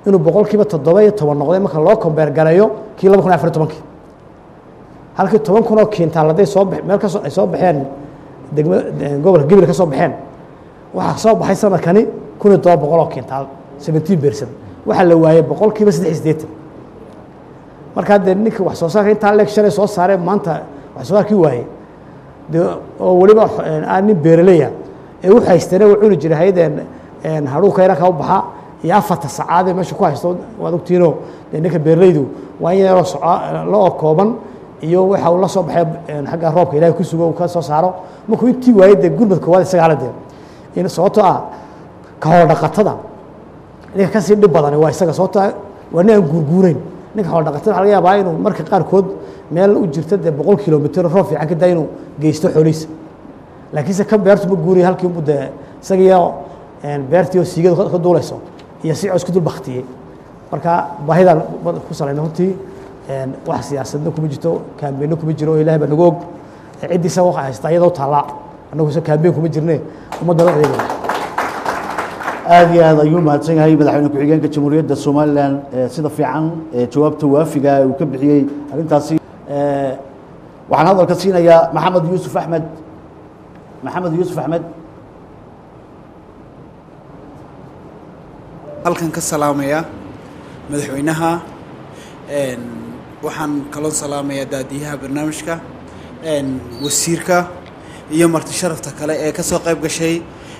inuu boqolkiiba toddoba iyo toban noqday marka loo kombeer gareeyo kii laba kun iyo afar iyo tobankii halkii toban kun oo kiintaal hadday soo ba meel kasoo ay soo baxeen degma gobolka gabil ka soo baxeen waxaa soo baxay sanadkani kun iyo todoba boqol oo kiintaal seventeen percent waxaa la waayey boqolkiiba saddex iyo siddeetan markaa dee ninka wax soo saarka intaa leeg shalay soo saaree maanta wax soo saarkii waayey dee oo weliba aan nin beeraleya ee u haysteene uu cuni jiray hayadeen hadhuuka inanka u baxa iyo afarta sacaadee meesha ku haysto waad ogtiinoo dee ninka beeralaydu waa in yaroo soco loo kooban iyo waxa uu la soo baxay xagga roobka ilahay ku sugo uu ka soo saaro markuu intii waayey dee gurmad koowaad isaga hala dee in sababtoo ah ka hor dhaqatada ninka kasii dhib badani waa isaga sababtoo ah waa nin aan guurguureyn ninka hor dhaqatada waxa laga yaabaa inuu marka qaarkood meel u jirta dee boqol kilomitr roob fiican ka daa inuu geysto xoolihiisa laakiinse kan beertu ma guuriya halkii unbu dee isagiyo beertii oo siigadu ka duulayso iyo si cos ku dul baktiyey marka baahidaan ku salayna runtii wax siyaasadna kuma jirto kaambeenna kuma jiro oo ilahay baa nagu og ciddii isaga waxa haysta iyadoo taallaa annagu se kaambeen kuma jirne ummadda la adeegaya aad iyo aad ayuu mahadsan yahay madaxweyne ku-xigeenka jamhuuriyadda somalilan sida fiican jawaabta waafiga uu ka bixiyey arrintaasi waxaan hadalka siinayaa maxamed yuusuf axmed maxamed yuusuf axmed halkan ka salaamaya madaxweynaha waxaan kaloo salaamayaa daadiyaha barnaamijka wasiirka iyo marti sharafta kale ee ka soo qayb gashay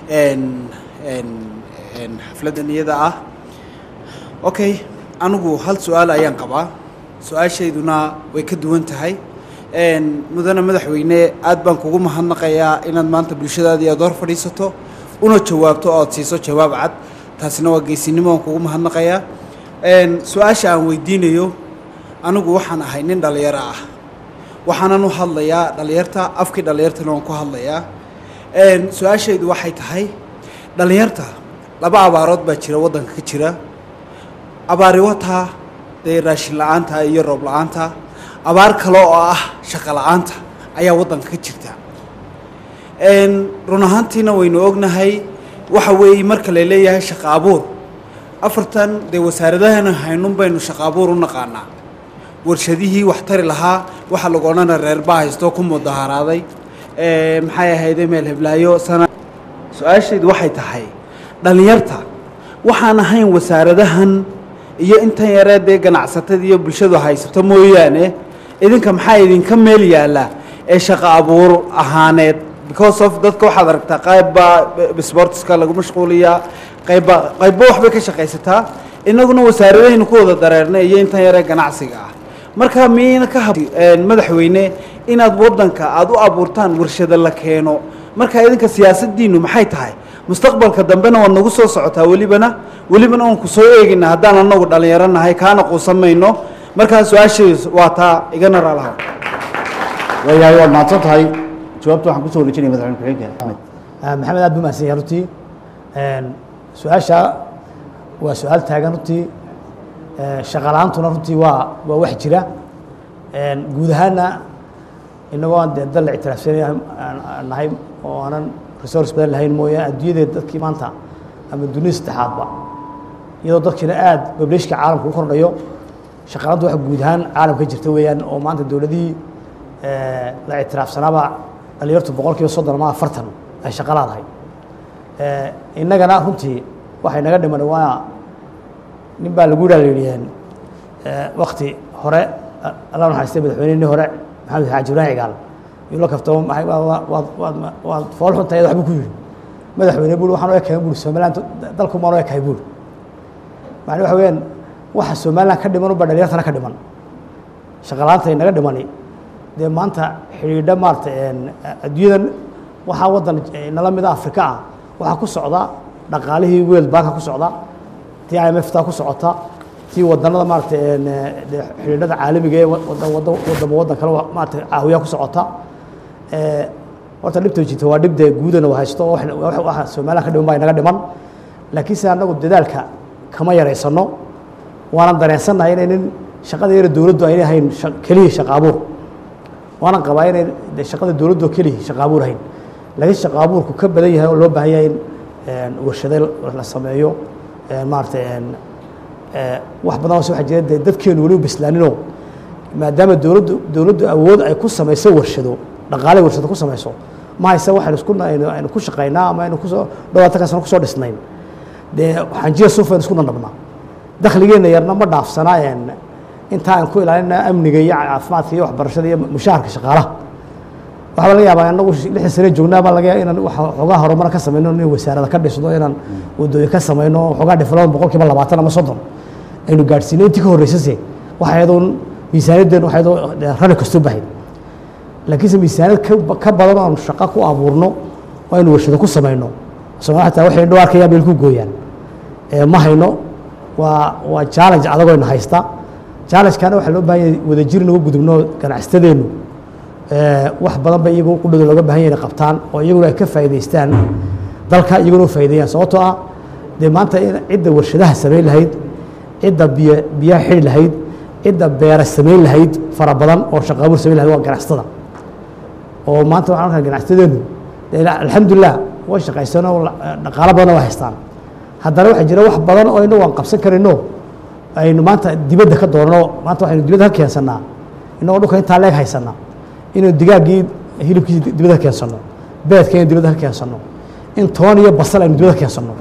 xafladdan iyada ah okay anigu hal su-aal ayaan qabaa su-aashayduna way ka duwan tahay mudane madaxweyne aad baan kugu mahadnaqayaa inaad maanta bulshadaadii aad hor fadhiisato una jawaabto oo aad siiso jawaab cad taasina waa geysinimo aan kugu mahadnaqayaa su-aasha aan weydiinayo anigu waxaan ahay nin dhallinyaro ah waxaanan u hadlayaa dhallinyarta afkii dhallinyartana waan ku hadlayaa su-aashaydu waxay tahay dhallinyarta laba abaarood baa jira waddanka ka jira abaari wataa dee raashin la-aanta iyo roob la-aanta abaar kale oo ah shaqo la-aanta ayaa waddanka ka jirta run ahaantiina waynu ognahay waxa weeye marka la leeyahay shaqo abuur afartan dee wasaaradahana haynun baynu shaqo abuur u naqaanaa warshadihii wax tari lahaa waxaa lagu odhana reerbaa haysto ku mudaharaaday maxay ahayde meel heblaayo sana su-aashaydu waxay tahay dhallinyarta waxaan ahayn wasaaradahan iyo intan yaree dee ganacsatada iyo bulshadu haysato mooyaane idinka maxaa idinka meel yaalla ee shaqo abuur ahaaneed because of dadka waxaad aragtaa qaybba sportska lagu mashquuliyaa qaybba qaybba waxbay ka shaqaysataa inaguna wasaaradahaynu ku wada dareernay iyo intan yaree ganacsiga ah marka miyayna ka hab madaxweyne inaad waddanka aada u abuurtaan warshado la keeno marka idinka siyaasaddiinu maxay tahay mustaqbalka dambena waad nagu soo socotaa welibana welibana waan ku soo eegina haddaan anagu dhallinyaro nahay kaana quusan mayno markaa su-aashay waa taa igana raalaha waayahay waad mahadsan tahay jawaabta waxaan kusoo wareejinaya madaxweyne ku-xigeenka axmed maxamed aad buu mahadsan yahay runtii su-aasha waa su-aal taagan runtii shaqala-aantuna runtii waa waa wax jira guud ahaanna inagoo aan dee dal la ictiraafsanay aan nahay oo aanan resource badan lahayn mooye adduunyadee dadkii maanta ama dunida saddexaadba iyadoo dadkiina aada bableshka caalamka u kordhayo shaqalaanta wax guud ahaan caalamka jirta weeyaan oo maanta dowladihii la ictiraafsanaaba dhalinyartu boqol kiiba soddon ama afartan ay shaqa laadahay innagana runtii waxay naga dhiman waa nin baa lagu yidhaha la yidhi wakti hore alla naxariistay madaxweynihii hore maxamed xaaji ibrahim cigaal yuu la kaftamo maxay waad waad waad fool xunta iyada waxbuu ku yidhi madaxweyne buuri waxaan u ekahay buuri somaliland dalku maan u ekahay buuri macni waxa weeyaan waxa somaliland ka dhiman unba dhalinyartana ka dhiman shaqalaanta inaga dhimani dee maanta xidhiidha maarata adduunyadan waxaa waddan nala mida afrika ah waxaa ku socda dhaqaalihii world banka ku socda tii i m f taa ku socota tii wadanada maarata xidhiidhada caalamiga ee wadamo waddan kale maarata caawiyaa ku socota horta dhibta jirta waa dhib dee guudana wa haysto oo waxa somaliland ka dhiman baa inaga dhiman laakiin se annagu dadaalka kama yaraysano waanan dareensannahay inaynin shaqada yara dowladdu aynay ahayn keliya shaqa abuur waanan qabaa inay shaqada dowladdu keliya shaqa abuur ahayn laakiin shaqa abuurku ka badan yahay oo loo baahan yahay in warshado la sameeyo maarata eh, wax badan oo waxaa jira dee dadkeenu weliba bislaaninoo maadaama dowladdu dowladdu awood ay ku samayso warshado dhaqaale warshado ku samayso ma hayse waxaynu isku aynu aynu ku shaqaynaa ama aynu kusoo dhawaatanka sano kusoo dhisnayn dee xanjiya suufaynu isku dhandhabnaa dakhligeenna yarna ma dhaafsanaa een intaa aan ku ilaalinaa amniga iyo caafimaadka iyo waxbarashada iyo mushaharka shaqaalaha waxaa laga yaabaa anagu lixdan sane joognaa baa laga yaaba inaan wax xoogaa horumar ka samayno in wasaarada ka dhisno inaan wadooyin ka samayno xoogaa development boqolkiiba labaatan ama soddon aynu gaadhsiino intii ka horreysase waxa ayadoon miisaaniyadeen waxa ayadoo rari kastoo bahayn laakiinse miisaaniyad ka ba- ka badan oo aanu shaqo ku abuurno oo aynu warshado ku samayno soomaalida xataa waxay dhow arkayaan meel ku gooyaan ee ma hayno waa waa challenge adagoo ina haysta challenge-kana waxaa loo baahan yahay wadajir inagu gudubno ganacsatadeennu ee, wax badan ba iyagu qudhooda looga baahan yahay inay qabtaan oo iyaguna ay ka faa'iidaystaan dalka iyaguna u faa'iideeyaan sababtoo ah dee maanta in cidda warshadaha samayn lahayd cidda biyo biyaha xidhi lahayd cidda beera samayn lahayd fara badan oo shaqo abuur samayn lahayd waa ganacsatada oo maanta waxaan arkaa ganacsatadeennu dee alxamdulilah way shaqaystaan oo la- dhaqaalo badan waa haystaan haddana waxaa jira wax badan oo inagu aan qabsan karayno aynu maanta dibadda ka doonno maanta waxaynu dibadda ka keensannaa inagoo dhulka intaa leeg haysanaa inaynu digaaggii hilibkiisi dibadda ka keensanno beedka inaynu dibadda ka keensanno in toon iyo basal aynu dibadda ka keensanno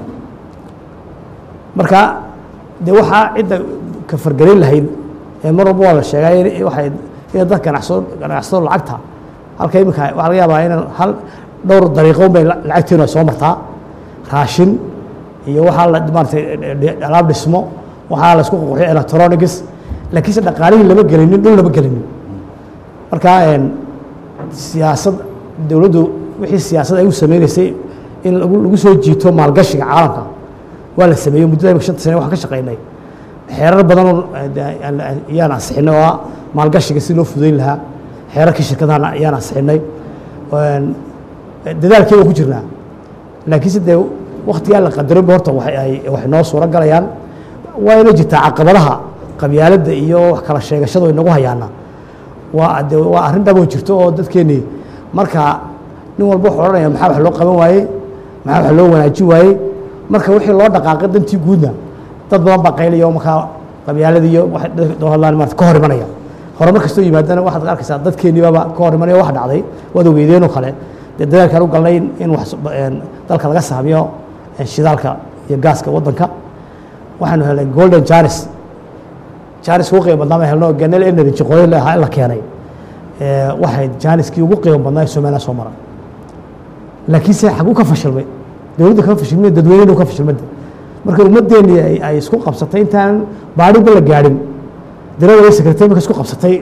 marka dee waxaa cidda ka fargelin lahayd ee mar walba waa la sheegay in- waxay inay dad ganacsado ganacsado lacagta halka iminka waxaa laga yaabaa inaan hal dhowr dariiqo bay la- lacagteenu ay soo martaa raashin iyo waxaa la maaratay alaab dhismo waxaa la isku qurxiyo electronics laakiinse dhaqaalihii lama gelinin dhul lama gelinin marka een, siyaasad dowladdu wixii siyaasad ay u sameynaysay in lagu lagu soo jiito maalgashiga caalamka waa la sameeyey muddada imika shanta sane waxaan ka shaqaynay xeerar badan oo ayaan ansixinay oo ah maalgashiga si loo fudayn lahaa xeerarkii shirkadahan ayaan ansixinay Een, dadaalkeeda ku jirnaa laakiinse dee waktigaa la qadarinba horta waxay ay waxay noo suuro galayaan waa inay jirtaa caqabadaha qabyaaladda iyo wax kala sheegashadu ay nagu hayaana waa de waa arrin dhaboon jirto oo dadkeennii marka nin walba wuxuu odhanaya maxaa wax loo qaban waayey maxaa wax loo wanaajin waayey marka wixii loo dhaqaaqay dantii guudna dad badan baa qaylaya oo markaa qabyaalada iyo waxay dadka doo hadlaan maarata ka hor imanaya horumar kastoo yimaadana waxaad arkaysaa dadkeenniibaba ka hor imanaya wax dhacday waad ogeydeen oo kale dee dadaalkaan u galnay in- in wax een, dalka laga saamiyo een, shidaalka iyo gaaska waddanka waxaanu helnay golden jaris jaaniska ugu qiimo badnaa baan helno ganel energy qodoy lahaa in la keenay ee, waxay jaaniskii ugu qiimo badnaa ee somaliland soo mara laakiinse xaguu ka fashilmay dowladda kama fashilmay dadweynenu ka fashilmay marka ummaddeennii ay ay isku qabsatay intaan baadhiba la gaadhin darada way sekretay marka isku qabsatay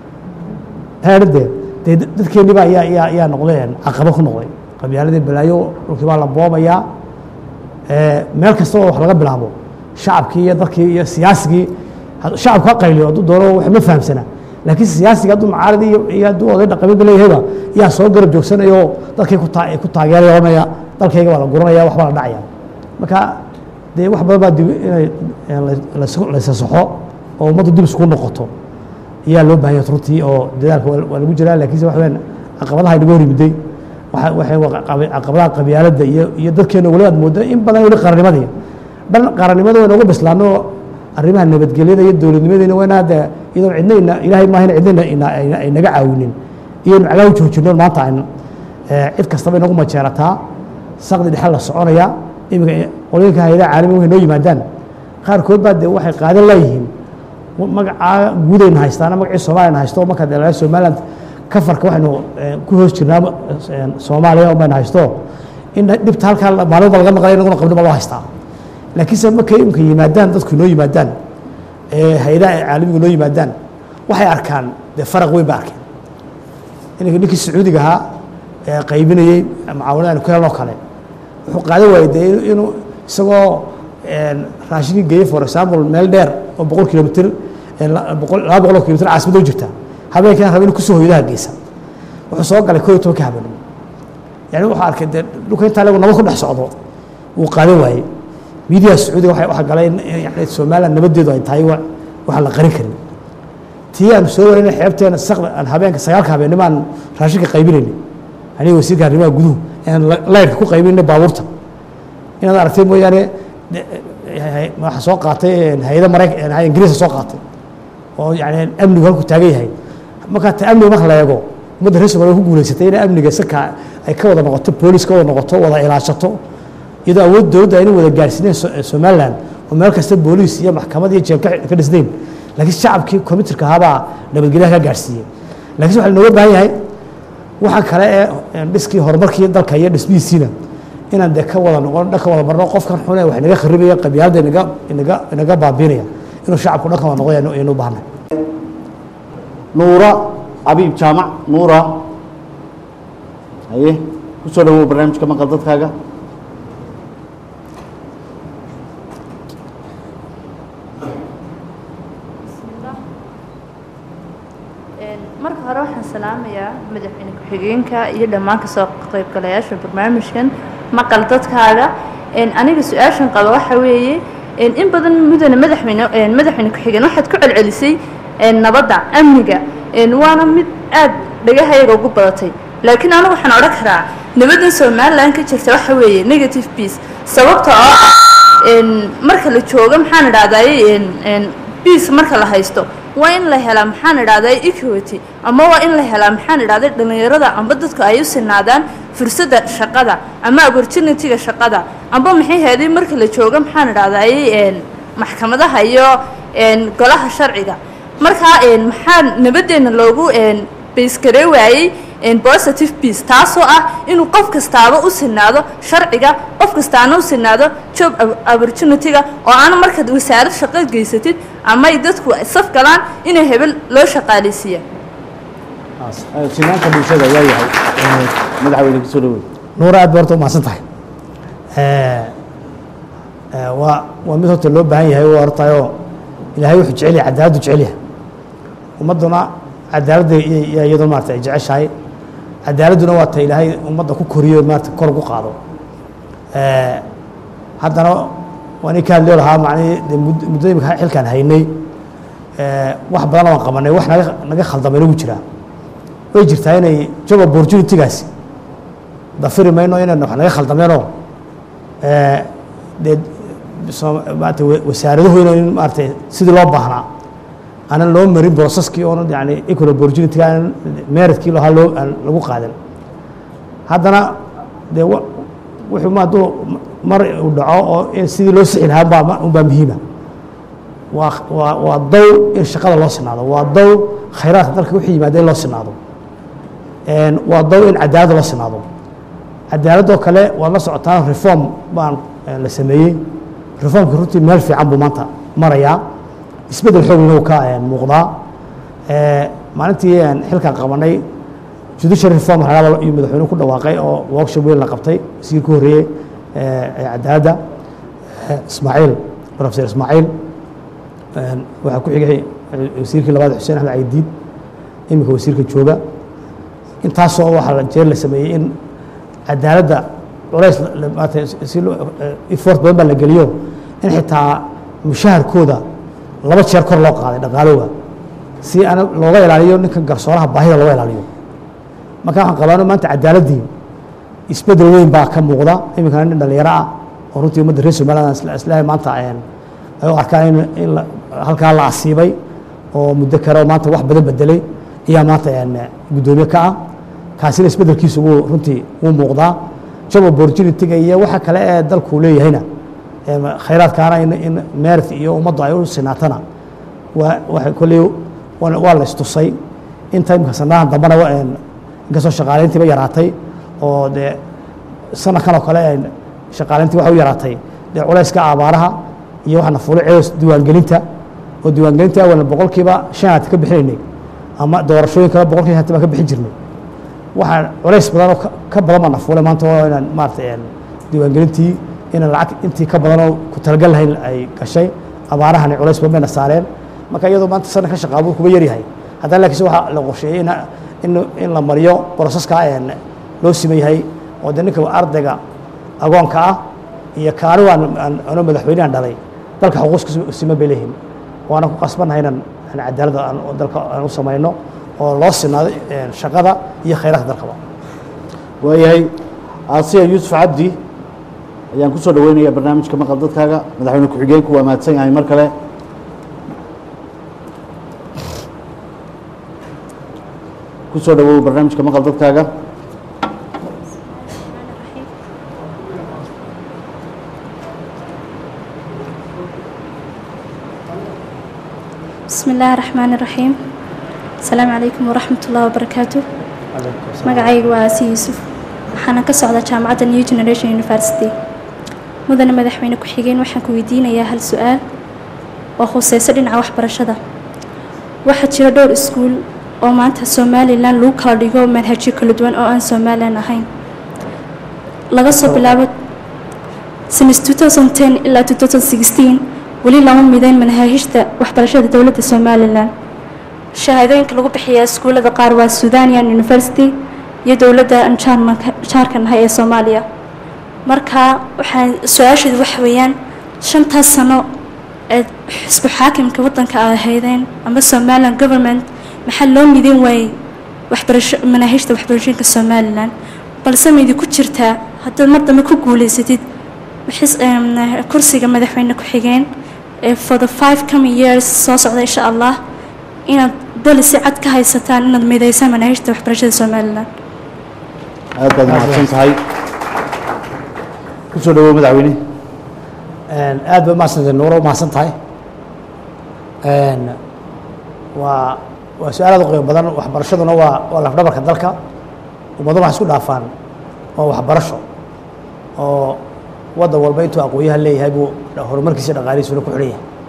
heerdee dee dad- dadkeenniiba ayaa ayaa ayaa noqdeen caqabo ku noqday qabyaaladii balaayo dhulkii baa la boobayaa ee, meel kasta oo wax laga bilaabo shacabkii iyo dadkii iyo siyaasigii had- shacabku ha qayliyo hadduu doono wax ma fahamsana laakiin siyaasiga hadduu mucaarad iyo iyo hadduu oday dhaqameedba leeyahayba yaa soo garab joogsanaya oo dadkay ku taa ku taageeraya oranaya dalkayga waa la guranaya waxbaa la dhacaya marka dee wax badan baa dib inay ee, la- la- laysa saxo oo ummaddu dib isku noqoto ayaa loo baahan yahay runtii oo dadaalka waa waa lagu jiraa laakiinse waxa weyaan caqabadaha inaga hor yimiday waxa- waxay waa qab- caqabadaha qabyaaladda iyo iyo dadkeena weli aad moodo in badan weli qarannimadii dhan qarannimada waa inoogu bislaano arrimaha nabadgelyada iyo dowladnimadeyna waa inaa dee iyadoon cidna ina ilaahay maaha in cidna ina- ina- ay naga caawinin iyoon cagaha u joojino maanta aynu ee, cid kastaba inagu majeerataa saqdi dhexe la soconaya iminka qolooyinka hayadaha caalamiga waxay noo yimaadaan qaarkood baa dee waxay qaadan leeyihiin magacaa guudayna haystaana magacii soomaaliyana haysto marka dee somaliland kafarka waxaynu eh, ku hoos jirnaa eh, soomaaliya bayna haysto in dhibta halkaa maalin walba laga maqlay inaguna qabni baa loo haystaa laakiinse markay imika yimaadaan dadku inoo yimaadaan ee hay-adaha caalamiga inoo yimaadaan waxay arkaan dee faraq weyn ba arkeen inanka ninkii sacuudiga ahaa ee qaybinayey mucaawanada aynu ka helno kale wuxuu qaadan waayey dee inu- inuu isagoo een, raashinkii geeye for example meel dheer oo boqol kilomitr ee la- boqol- laba boqol oo kilomitr caasimada u jirta habeenkana raba inuu kusoo hoydaha geysa wuxuu soo galay koo iyo tobanka habeenimo yani wuxuu arkay dee dhulka intaa leegu nabad ku dhex socdo wuu qaadan waayey miidiyaha sacuudiga waxay waxa galay in in yani somaliland nabadeedu ay tahay wa- waxaan la qarin karin tii aanu soo wareynay xeebteena saqda aan habeenka sagaalka habeenimo aan raashinka qaybinaynay aniga wasiirka arrimaha guduhu aan la- laydhka ku qaybinay baabuurta inaad aragtay mooyaane de- hay- waxaa soo qaatay hay-ada marayk ingiriiska soo qaatay oo yani amnigu halku taagan yahay markaa ta amniga marka la eego ummadda reer somaaliya ku guuleysatay inay amniga saka ay ka wada noqoto boolis ka wada noqoto wada ilaashato iyadoo awood dowladda ayna wada gaarsiineen So- somaliland oo meel kasta booliis iyo maxkamad iyo jeel ka ka dhisnayn laakiin shacabkii computerka ahaabaa nabadgelyaha ka gaarsiiyey laakiin waxaa looga baahan yahay waxaa kale ee ee dhiskii horumarkii dalka iyo dhismihiisiina inaan dee ka wada noqon dhanka wada marno qofkan xune wax inaga kharibaya qabyaalada inaga inaga inaga baabiinaya inuu shacabku dhanka wada noqdo aynu aynu u baahnay nuura abiib jaamac nuura haye ku soo dhawow barnaamijka maqal dadkaaga marka hore waxaan salaamayaa madaxweyne ku-xigeenka iyo dhammaan kasoo qaybgalayaasha barnaamijkan maqal dadkaaga aniga su-aashan qaba waxa weeye in badan mudane madaxweyne madaxweyne ku-xigeen waxaad ku celcelisay nabadda amniga waana mid aad dhagahayaga ugu badatay laakiin anigu waxaan odhan karaa nabaddan somalilan ka jirta waxa weeye negative peace sababta oo ah marka la joogo maxaan idhahdaye peace marka la haysto waa in la helaa maxaan idhahday equity ama waa in la helaa maxaan idhahday dhallinyarada amba dadku ay u sinaadaan fursadda shaqada ama opportunity-ga shaqada amba maxay heeday marka la joogo maxaan idhahday maxkamadaha iyo golaha sharciga markaa maxaa nabaddeena loogu baysgaree waayey positive peace taasoo ah inuu qof kastaaba u sinaado sharciga qof kastaana u sinaado job opportunity-ga oo aan markaad wasaarad shaqo geysatid ama ay dadku saf galaan inay hebel loo shaqaaleysiiya sinaanta bulshada ayaa yahay madaxweyne ku soo dhawow nuura aad ba horta umahadsan tahay waa waa mid horta loo baahan yahay waa hortayoo ilaahay wuxuu jecel yahay cadaaladdu jecel yahay ummadduna cadaaladda iyo iyadoo maarata ay jeceshahay cadaaladduna waa ta ilaahay ummadda ku koriyo maarata kor ugu qaado haddana waan i ka hadliyo lahaa macnihii dee mud- muddo imika xilkaan haynay wax badan waan qabanay wax naga naga khaldamay nagu jiraa way jirtaa inay job opportunity-gaasi dafiri mayno inayna wax naga khaldameenoo dee soo- maarata wa- wasaaraduhu in maarata sidii loo baahnaa aanan loo marin processkii oona yani equal opportunity aanan meritkii lahaa loo aan lagu qaadan haddana dee wa- wuxuu ma hadduu mar uu dhaco oo in sidii loo sixi lahaa baa unbaa muhiima waa waa waa dow in shaqada loo sinaado waa dow khayraadka dalka wixii yimaada in loo sinaado Een, waa dow in cadaaladda loo sinaado cadaaladoo kale waad la socotaan reform baan eh, la sameeyey reformka runtii meel fiican buu maanta marayaa isbeddel xoogna uu ka eh, muuqdaa Eh, maalintii aan xilkan qabanay judicial reform halaaba iyo madaxweynuhu ku dhawaaqay oo workshop weyn la qabtay wasiir ku horreeyey eh, ee cadaaladda eh, ismaaciil professor ismaaciil Een, waxaa ku xigay eh, wasiirkii labaad xuseen axmed caydiid iminka wasiirka jooga intaasoo waxaa la- jeer la sameeyey in cadaaladda culays la- la- maarata si loo eh, effort badan baa la geliyo in xitaa mushaharkooda laba jeer kor loo qaaday dhaqaalooga si ana looga ilaaliyo ninkan garsooraha baahida looga ilaaliyo marka waxaan qabaano maanta cadaaladdii isbeddel weyn baa ka muuqda iminkana nin dhalinyaro ah oo runtii ummadda reer somaliland isla- islahay maanta een, ay u arkaan in, in la- halkaa la asiibay oo muddo kale oo maanta wax badan bedelay ayaa maanta een, guddoomiye ka ah kaasina isbeddelkiisu wuu runtii wuu muuqdaa job opportunity-ga iyo waxa kale ee dalku leeyahayna em, khayraadkaana in, in merit iyo ummaddu ay u sinaatana waa waxay kolley waa waa la istusay inta imika sanadahan dambana wa- een, inkastoo shaqaaleyntiiba yaraatay oo dee sanadkan oo kale een, shaqaaleyntii waxa u yaraatay dee culayska abaaraha iyo waxaana fulay ceedos diiwaangelinta oo diiwaangelinta awalna boqolkiiba shan aad ka bixinaynay ama doorashooyinkaba boqolkiiba shanti baan ka bixin jirnay waxaa culays badan oo ka- ka badan baa na fuulay maanta oo inaan maarata een, diiwaangelintii inaan lacag intii ka badan oo ku talagal lahayn ay gashay abaarahani culays badan bayna saareen marka iyadoo maanta sanadka shaqaabuur kuba yaryahay haddana laakiinse waxaa la qorsheeyey in in in la mariyo broseska een loo siman yahay oo de ninka ardayga agoonka ah iyo kaani waan aan anoo madaxweynehan dhalay dalka xuquuqska siman bay leeyihiin waana ku qasbannahay inaan aan cadaaladda aan dalka aan u samayno oo loo sinaado een, shaqada iyo khayraadka dalkaba waayahay aasiya yuusuf cabdi ayaan kusoo dhaweynayaa barnaamijka maqal dadkaaga madaxweyne ku-xigeenku waa mahadsan yahay mar kale kusoo dhawow barnaamijka maqal dadkaaga بسم الله الرحمن الرحيم السلام عليكم ورحمة الله وبركاته magacayga waa aasi yuusuf waxaana ka socdaa jaamacadda new generation university mudane madaxweyne ku-xigeen waxaan ku weydiinayaa hal su-aal oo khuseyso dhinaca waxbarashada waxaa jira dhowr iskuul oo maanta somalilan lagu kala dhigo manhajyo kala duwan oo aan somalilan ahayn laga soo bilaabo since 2010 ilaa 2016 weli lama mideyn manhaajista waxbarashada dowladda somalilan shahaadooyinka lagu bixiyaa iskuullada qaar waa sudanian university iyo dowladda aan jaarmanka- jaarka nahay ee soomaaliya marka waxaan su-aasheedu waxa weeyaan shantaas sano ee xisbu xaakimka waddanka ay ahaydeen ama somaliland government maxaa loo mideyn waayey waxbarasho manaahijta waxbarashooyinka somalilan balse maydi ku jirtaa haddaad mar dambe ku guuleysatid xis- em, kursiga madaxweyne ku-xigeen ee for the five coming years soo socda insha allah inaad dali si cad ka haysataan inaad mideysaan manaahijta waxbarashada somalilan aad baad mahadsan tahay kusoo dhawow madaxweyne aad bay umahadsantay nuuro umahadsan tahay waa waa su-aal aad u qiimo badan waxbarashaduna waa waa lafdhabarka dalka ummaddu waxay isku dhaafaan waa waxbarasho oo waddan walba intuu aqoonyahan leeyahay buu horumarkiisa dhaqaalihiisuna ku xidhan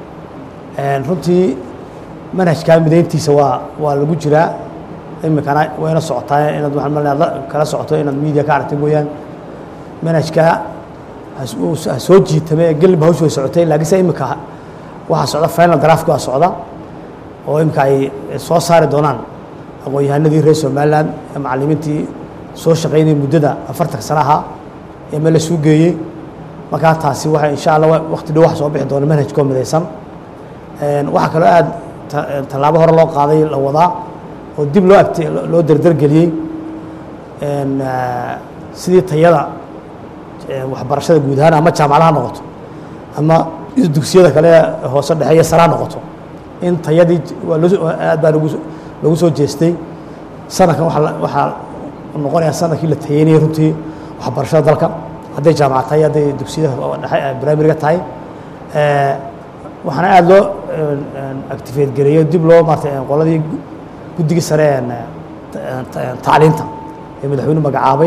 yahay runtii manhajkaa mideyntiisa waa waa lagu jiraa iminkana wayna socotaa inaad waxaan malinayaa la- kala socoto inaad media ka aragtay mooyaan manhajkaa has- uu s- ha soo jiitame ee gelba hawshu way socotay laakiinse iminka waxaa socda final draft waa socda oo iminka ay soo saari doonaan aqoon-yahanadii reer somaliland ee macallimiintii soo shaqaynayay muddada afartanka sana ahaa ee meel la suu geeyey markaa taasi waxay insha allah wa- waqti dhow wax soo bixi doona manhajkoo midaysan Een, waxaa kaloo aad ta- tallaabo hore loo qaaday la wadaa oo dib loo agti loo derdergeliyey Een, ah, sidii tayada ee, waxbarashada guud ahaan ama jaamacadaha noqoto ama dugsiyada kale ee hoose dhexe iyo sare ha noqoto in tayadii j- waa loo soo- aad baa lagu soo- lagu soo jeestay sanadkan waxaa la- waxaa noqonayaa sanadkii la tayeynayay runtii waxbarashada dalka hadday jaamacad tahay hadday dugsiyada dhexe ee primariga tahay Ee, waxaana aada loo activate gareeyo dib loo maartay qoladii gu- guddigii sare ee ta- ta- tacliinta ee madaxweynuhu magacaabay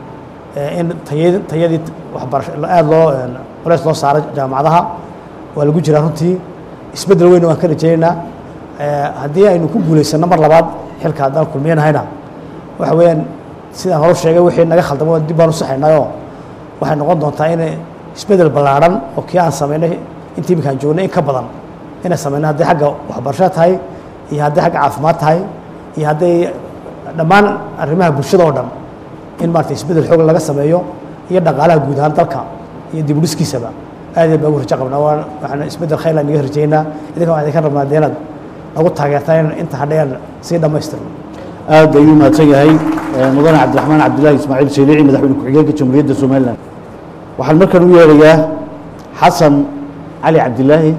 ee in tayadi tayadii waxbarasho aada loo culeys loo saaray jaamacadaha waa lagu jiraa runtii isbeddel weyn waan ka rajaynaynaa Ee, haddii aynu ku guulaysanno mar labaad xilka haddaan kulmiyanahayna waxa weeyaan sidaan hore sheegay wixii naga khaldamo dib baan u saxaynayoo waxay noqon doontaa in isbeddel ballaadhan oo kii aan samaynay intii iminkaan joognay in ka badan inay samayno hadday xagga waxbarashada tahay iyo hadday xagga caafimaad tahay iyo hadday dhammaan arrimaha bulshada oo dhan in maarata isbeddel xoog laga sameeyo iyo dhaqaalaha guud ahaan dalka iyo dib u dhiskiisaba aad iyo aad baa ugu rajo qabnaa waan waxaan isbeddel khayr aan iga rajaynaa idinka waxaan idinka rabnaa dee inaad nagu taageertaan in inta hadhayaan sii dhammaystirno aad ayuu mahadsan yahay eh, mudane cabdiraxmaan cabdilaahi ismaaciil shaylici madaxweyne ku-xigeenka jamhuuriyadda somalilan waxaan markan u yeerayaa xasan cali cabdilaahi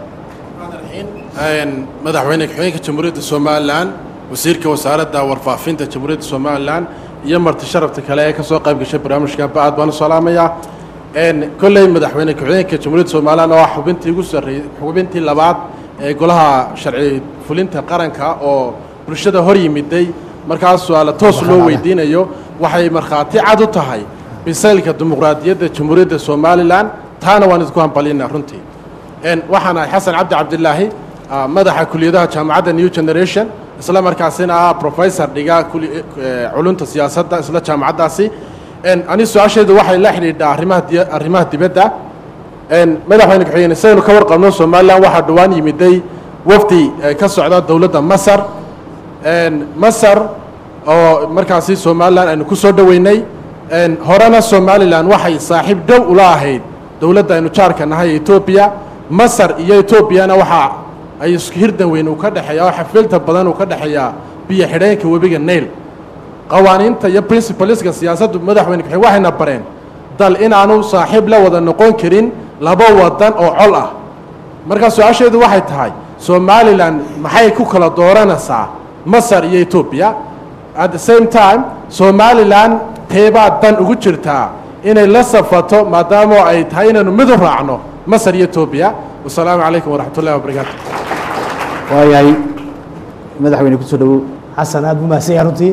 Een, madaxweyne ku-xigeenka jamhuuriyadda somalilan wasiirka wasaaradda warfaafinta jamhuuriyadda somalilan iyo marti sharafta kale ee kasoo qayb gashay barnaamijka ba-aad baan u salaamayaa Een, kolley madaxweyne ku-xigeenka jamhuuriyadda somalilan oo ah xubintii ugu sarreeyey xubintii labaad ee golaha sharci fulinta qaranka oo bulshada hor yimiday markaas su-aala toos loo weydiinayo waxay markhaati cad u tahay bisaylka dimuqraadiyadda jamhuuriyadda somalilan taana waan idinku hambalinaa runtii Een, waxaan ahay xasan cabdi cabdilaahi ah, madaxa kuliyadaha jaamacadda new generation isla markaasina ah professor dhiga kuli- eh, culunta siyaasadda isla jaamacaddaasi Een, ani su-aasheedu waxay la xidhiidhaa arrimaha diya- arrimaha dibadda Een, madaxweyne ku-xigeen sidaynu ka warqabno somalilan waxaa dhowaan yimiday wafdi eh, ka socda dowladda masar Een, masar oo markaasi somalilan aynu ku soo dhoweynay Een, horena somalilan waxay saaxiib dhow ula ahayd dowladda aynu jaarka nahay ee etoobiya masar iyo etoobiyana waxa ay isku hirdan weyn uu ka dhexeeya oo xafilta badan uu ka dhexeeyaa biyo xidheenka webiga nail qawaaniinta iyo principaleska siyaasaddu madaxweyne ku-xigeen waxayna bareen dal inaanu saaxiib la wada noqon karin laba wadan oo col ah markaa su-aasheedu waxay tahay somalilan maxay ku kala dooranaysaa masar iyo etoobiya at the same time somalilan teebaa dan ugu jirtaa inay la safato maadaama ay tahay inaynu mid u raacno masar iyo etoobiya wasalaamu calaykum waraxmat ullahi wabarakaatu waayahay madaxweyne kusoo dhawow xasan aad buu mahadsan yahay runtii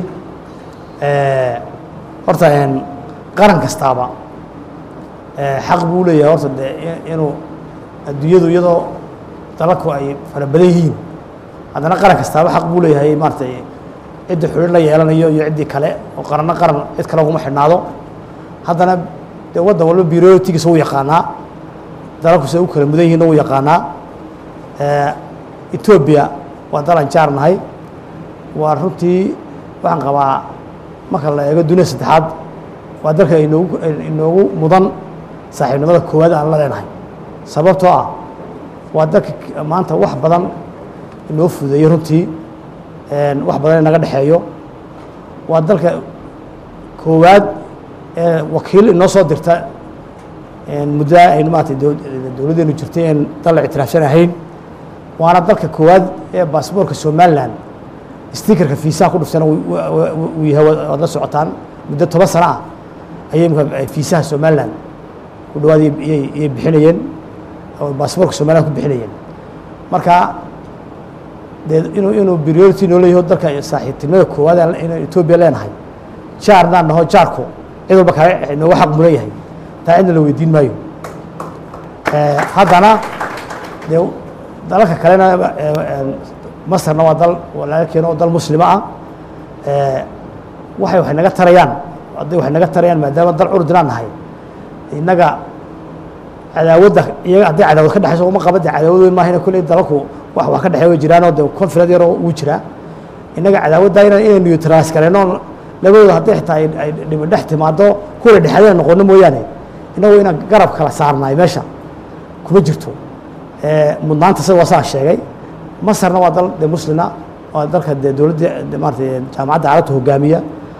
horta een, qaran kastaaba ee, xaq buu leeyahay horta de i- inuu adduunyadu iyadoo dalalku ay fara badan yihiin haddana qaran kastaaba xaq buu leeyahay maaratay cidda xulin la yeelanayo iyo ciddii kale oo qaranna qaran cid kale uguma xidhnaado haddana dee waddan walba birotigiisa wuu yaqaanaa dalalku siday u kala mudan yihiinna wuu yaqaanaa ee, etoobiya waa dalan jaar nahay waa runtii waxaan qabaa marka la eego duniya saddexaad waa dalka inoogu inoogu mudan saaxiibnimada koowaad aan la leenahay sababtoo ah waa dalka k- maanta wax badan inoo fudeeyo runtii een, wax badan inaga dhexeeyo waa dalka koowaad ee wakiil inoo soo dirta een, muddo aynu maarata dowladdeenu jirtay een dal la ictiraafsan ahayn waana dalka koowaad ee baasboorka somalilan stikerka fiisaha ku dhuftana uu- uu uu yahay waad waad la socotaan muddo toban sano ah ayay imika fiisaha somalilan ku dhawaad iyay- iyay iyay bixinayeen oo baasboorka somalilan ku bixinayeen marka dee inuu inuu priority noo leeyaho dalka saaxiibtinimada koowaad aan- inaan etoobiya leenahay jaarnaan naho jaarku cid walba kale inooga xaq mudan yahay taa cidna la weydiin maayo Eh, haddana dee dalalka kalena eh, eh, masarna waa dal walaalkeena oo dal muslima ah Eh, waxay waxay naga tarayaan hadday waxay naga tarayaan maadaama dal curdinaan nahay innaga cadaawadda iyaga hadday cadaawad ka dhexayso uma qaba dee cadaawad weyn maahina kolley dalalku wax wax ka dhexeey way jiraanoo dee confilad yaroo wuu jiraa innaga cadaawadda inaan inay neutralize kareenno labadooda hadday xitaa ay ay dhibi dhex timaado kuwa dhexaadina noqono mooyaane innagu inaan garab kala saarnaay meesha kuma jirto Eh, mudnaanta sida waa saa sheegay masarna waa dal de muslina waa dalka dee dowladda de maarata jaamacadda carabta hogaamiya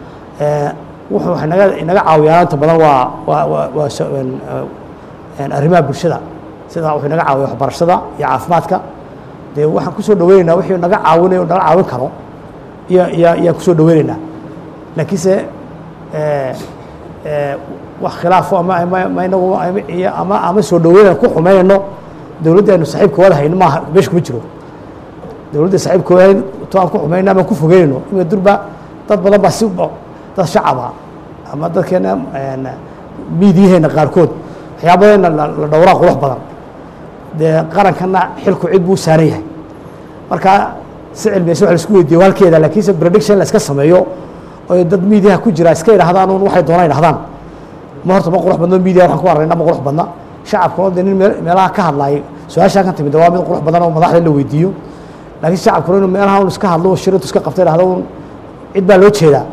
Eh, wuxuu waxay naga inaga caawiyaan inta badan waa waa waa waa so- een, eh, een arrimaha bulshada sida wuxuu naga caawiya waxbarashada iyo caafimaadka dee waxaan kusoo dhaweynaynaa wixii naga caawinay oo naga caawin karo iyo iyo iyaan kusoo dhaweynaynaa laakiinse eh, eh, wax khilaafo ama ama ama inagu ama iyo ama ama soo dhaweynayna ku xumeynayno dowladda aynu saaxiibka wada hayno maaha meesha kuma jiro dowladda saaxiibka wada hayn to aan ku xumeynayno ama ku fogeynayno imika durba dad badan baa si dad shacaba ama dadkeena een, miidiyaheena qaarkood waxyaabadeena la la dhowraa qurux badan dee qarankana xilku cid buu saaran yahay marka si cilmiyeysa wax la isku weydiiyo waa halkeeda laakiinse prediction la iska sameeyo oo dad miidiyaha ku jira iska idhahdaan un waxay doonaan idhahdaan ma horta ma qurux badno miidiya waxaan ku aragnaa ma qurux badna shacabkuna dee nin meel- meelaha ka hadlaay su-aashaa kan timid waa mid qurux badan oo madaxda in la weydiiyo laakiin shacabkuna inuu meelaha un iska hadlo oo shirintu iska qabta idhahdo un cid baa loo jeedaa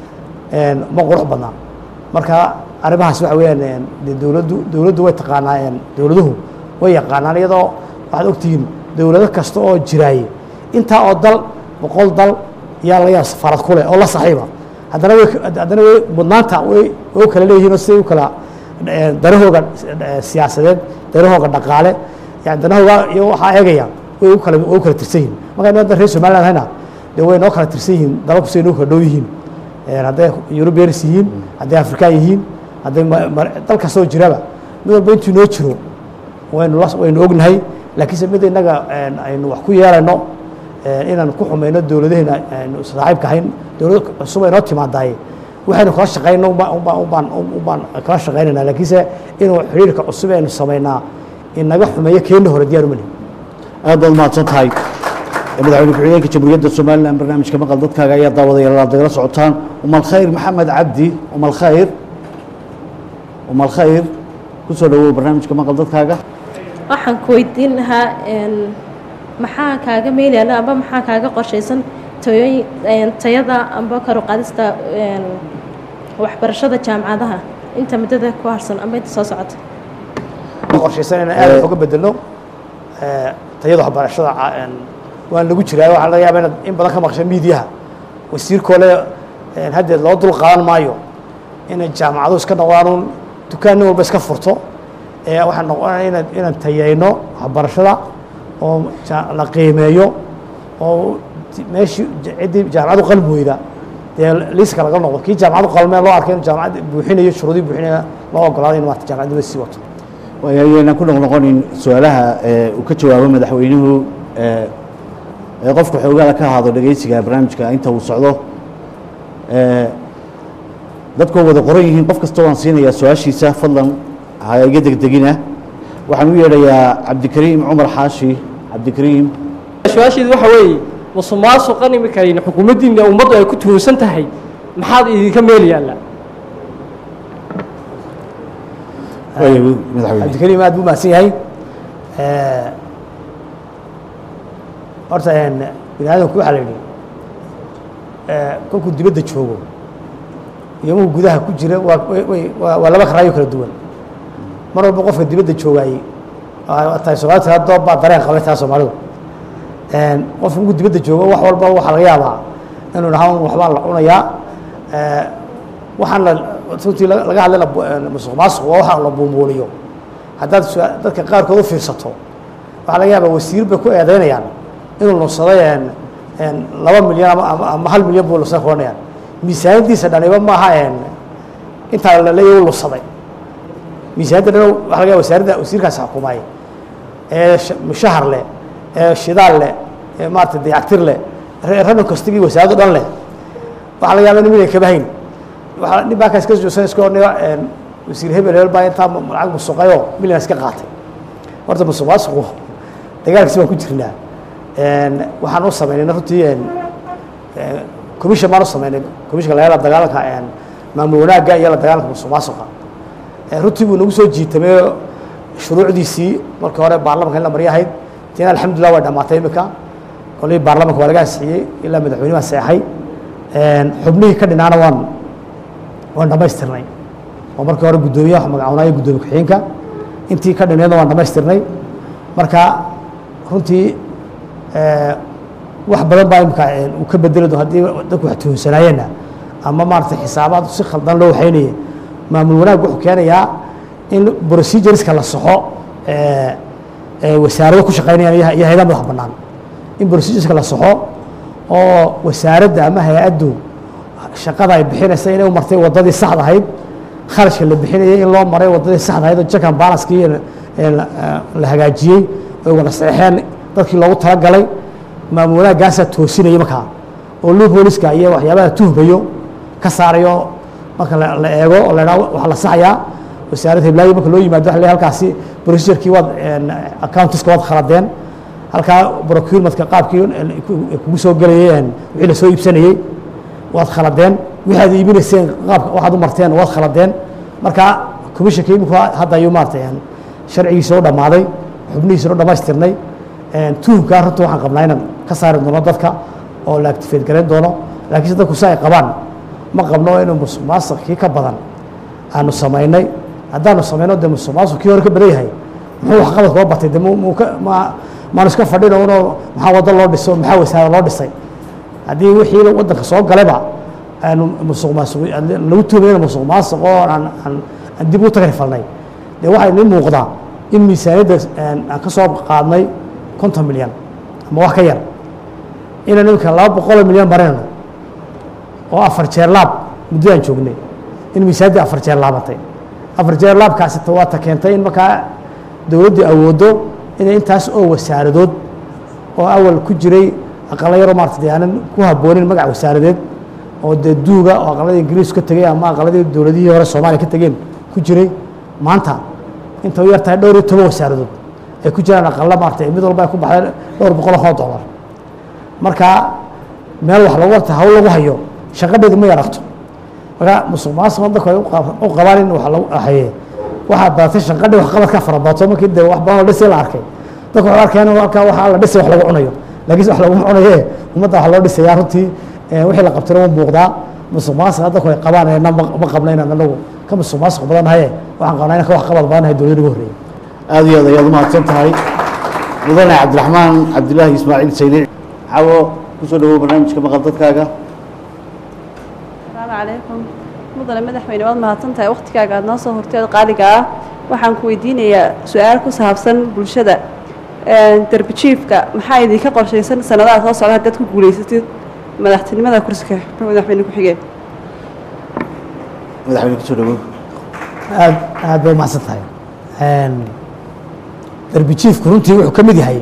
een, ma qurux badna marka arrimahaas waxa weeyaan een, dee dowladdu dowladdu way taqaanaa een, dowladuhu way yaqaanaan iyadoo waxaad ogtihiin dowlado kasta oo jiraaye intaa oo dal boqol dal yaa laga yaaba safaarad ku leh oo la saxiiba haddana way haddana way mudnaanta way way u kala leeyihiin oo siday u kala eh, danahooga eh, siyaasadeed danahooga dhaqaale yani danahooga iyo waxaa eegaya way u kala way u kala tirsan yihiin marka inuu hadda reer somaliland hayna dee way noo kala tirsan yihiin dalalku siday noo kala dhow yihiin Eh, hadday eurobeans yihiin hadday afrikaan yihiin hadday ma- ma- dal kastoo jiraba mid walba intuu noo jiro waynu la waynu ognahay laakiinse mid innaga een, aynu wax ku yeelayno een, inaan ku xumayno dowladaheena aynu saaxiibka ahayn dowlad cusub ay noo timaadaye waxaynu kala shaqayno ubaan ubaan ubaan ubaan kala shaqaynayna laakiinse inuu xiriirka cusub aynu samaynaa inaga xumeeyo keeni hore diyaar uma lihin aad baad mahadsan tahay madaxweyne ku-xigeenka jamhuuriyadda somalilan barnaamijka maqal dadkaaga ayaa daawadayaal aad nagala socotaan umal khayr maxamed cabdi umal khayr umal khayr kusoo dhawow barnaamijka maqal dadkaaga waxaan ku weydiin lahaa een, maxaa kaaga meelayana amba maxaa kaaga qorshaysan tayooyin een, tayada amba kor u qaadista een, waxbarashada jaamacadaha inta muddada ku harsan amba inta soo socota ma qorshaysan inaan aad wax uga bedelno eh, tayada waxbarashada ca- een, waan lagu jiraa waxaa laga yaabaa inaad in badan ka maqsha miidiyaha wasiirkoole een, haddeed loo dul qaadan maayo inay jaamacaduhu iska noqdaan un dukaan nin walba iska furto ee waxaan noqonaya inaan inaan tayeyno waxbarashada oo ja- la qiimeeyo oo ti- meeshii j- ciddii jaamacadu qalbi weyda dee liiska laga noqdo kii jaamacadu qalmee loo arkay inuu jaamacad buuxinayo shuruudii buuxinaya loo ogolaaday in maarata jaamacadnima sii wato waayaynan ku noqnoqonin su-aalaha ee uu ka jawaabo madaxweynuhu ee ee qofka xoogaala ka ahaado dhegeysiga barnaamijka inta uu socdo ee dadkoo wada qoran yihiin qof kasta waan siinayaa su-aashiisa fadlan ha iga degdegina waxaan u yeedhayaa cabdikariim cumar xaashi cabdikariim su-aasheedu waxa weeye musuqmaasuqan imikayna xukuumaddiina ummaddu ay ku tuhunsan tahay maxaad idinka meel yaalla waaya madaxweyne cabdikariim aad buu mahadsan yahay horta bini aadamku waxaa la yidhi kolkuu dibadda joogo iyo markuu gudaha ku jira waa way- way- waa waa laba karaayo kala duwan mar walba qofka dibadda joogaayey waa tahay soomaalida taa doob baa dareen qabay taa soomaalidu qofka markuu dibadda joogo wax walba waxaa laga yaabaa inuu dhahaa un waxbaa la cunayaa waxaan la runtii laga laga hadlay la bu- musuq maasuq waa waxa la buumuuliyo haddaad su- dadka qaarkood u fiirsato waxaa laga yaabaa wasiir bay ku eedeynayaan inuu lunsaday een een laba milyan ama ama ama hal milyan buu lunsaday kuranayaan miisaaniyadiisa dhaniba maaha een intaa la leeyahay u lunsaday miisaaniyadda dhan waxaa laga yaaba wasaaradda wasiirkaasi xukumaay ee sh- mushahar leh ee shidaal leh ee maarata dayactir leh re- rabin kastigii wasaaraddo dhan leh waxaa laga yaaba in milyan kaba hayn waxaa nin baa kaas ka joogsan iska odhanaya een wasiir hebel hebel baa intaa mu- lacag musuqayoo milyan iska qaatay horta musuq maasuqu dagaalkiisi baan ku jirnaa een waxaan u samaynay runtii een commission baan u samaynay commissionka laga la dagaalanka een maamul wanaagga iyo la dagaalanka musuq maasuqa Ee, runtii buu nagu soo jiitamay shuruucdiisii markii hore baarlamanka in la maryo ahayd tiina alxamdulilah way dhammaatay imika kolay baarlamanka waa laga ansixiyey ilaa madaxweyne baa seexay Een, xubnihii ka dhinaana waan waan dhammaystirnay oo markii hore guddoomiyaha magacawnaayo guddoomiye ku-xigeenka intii ka dhineedna waan dhammaystirnay marka runtii ee, wax badan baa imika een, uu ka bedeli doon haddii dadku wax tuhunsanaayeenna ama maaragtay xisaabaad si khaldan loo waxaynayay maamul wanaag wuxuu keenayaa in procedureska la saxo ee, ee wasaarado ku shaqaynayaan iyo iyo hayadaha madax bannaan in procedureska la saxo oo wasaaradda ama hay-addu shaqada ay bixinaysa inay u martay waddadii saxda ahayd kharashka la bixinayay in loo maray waddadii saxda ahayd oo jakan balanskii la la hagaajiyey oy wada saxeen dadkii loogu talagalay maamul wanaaggaasaa toosinaya markaa oo loopholeska iyo waxyaabaha tuhmayo ka saarayo marka la la eego oo la idhaha waxaa la saxayaa wasaaradda hiblaayo marka loo yimaado waxa la leeyahay halkaasi procedurekii waad accountiska waad khaladeen halkaa procurementka qaabkii ku- kugu soo gelayay wixii la soo iibsanayey waad khaladeen wixii aad iibinayseen qaabka waxaad u marteen waad khaladeen marka commissionka iminku hadda ayuu maaragtay een, sharcigiisa u dhammaaday xubnihiisana u dhammaystirnay een, tuhumkaa runta waxaan qabnaa inaan ka saari doono dadka oo la activate garayn doono laakiinse dadku si ay qabaan ma qabno inuu musuq maasuq kii ka badan aanu samaynay haddaanu samayno dee musuq maasuq kii hore ka badan yahay muxuu waxqabad koo batay de mu- muu ka ma maanu iska fadhino unoo maxaa waddo loo dhiso maxaa wasaare loo dhisay haddii wixii waddanka soo galayba aanu musuq maasuq lagu tuumayna musuq maasuq oo aan aan aan dib u tagrifalnay dee waxaa inii muuqdaa in miisaaniyadda een, aan ka soo qaadnay konton milyan ama wax ka yar inaan imika laba boqoloo milyan marinayno oo afar jeer laab muddadaan joognay in miisaaniyaddii afar jeer laabatay afar jeer laabkaasi ta- waa ta keentay in markaa dowladdu awooddo inay intaas oo wasaaradood oo awal ku jiray aqala yaroo maarata dee aanan ku habboonin magac wasaaradeed oo dee duuga oo aqaladii ingiriis ka tegey ama aqaladii dowladihii hore soomaaliya ka tegeen ku jiray maanta inta u yar tahay dhowr iyo toban wasaaradood ay ku jiraan aqala maarata mid walba ay ku baxday dhowr boqol oo dollar marka meel wax lagu warta hawl lagu hayo shaqadheedu ma yaragto marka musuq maasuq dadku ay u qab- u qabaan in wax lagu haye waxaa badatay shaqadhi wax qabadka fara badato markii dee wax badan oo dhisay la arkay dadku waxay arkeen in halkaa waxaa la dhisay wax lagu cunayo laakiin wax laguma cunaye ummadda wax loo dhisayaa runtii eh, wixii la qabtayna wuu muuqdaa musuq maasuq dadku ay qabaan ee na ma ma qabna inaan anagu ka musuq maasuq badan nahaye waxaan qabnaa inaan ka wax qabad badan nahay dowladda ugu horreeyay aad iyo aad ayaad umahadsan tahay mudane cabdiraxmaan cabdilaahi ismaaciil saynic xawo kusoo dhawow barnaamijka maqal dadkaaga السلام عليكم مدن mudane madaxweyne waad mahadsan tahay waqtigaaga aad noo soo horteed qaaliga ah waxaan ku weydiinayaa su-aal ku saabsan bulshada derbi jiifka maxaa idinka qorshaysan sanadaha soo socda haddaad ku guulaysatid madaxtinimada kursiga madaxweyne ku-xigeen madaxweyne kusoo dhawow aad aad bay umahadsan tahay derbi jiifku runtii wuxuu ka mid yahay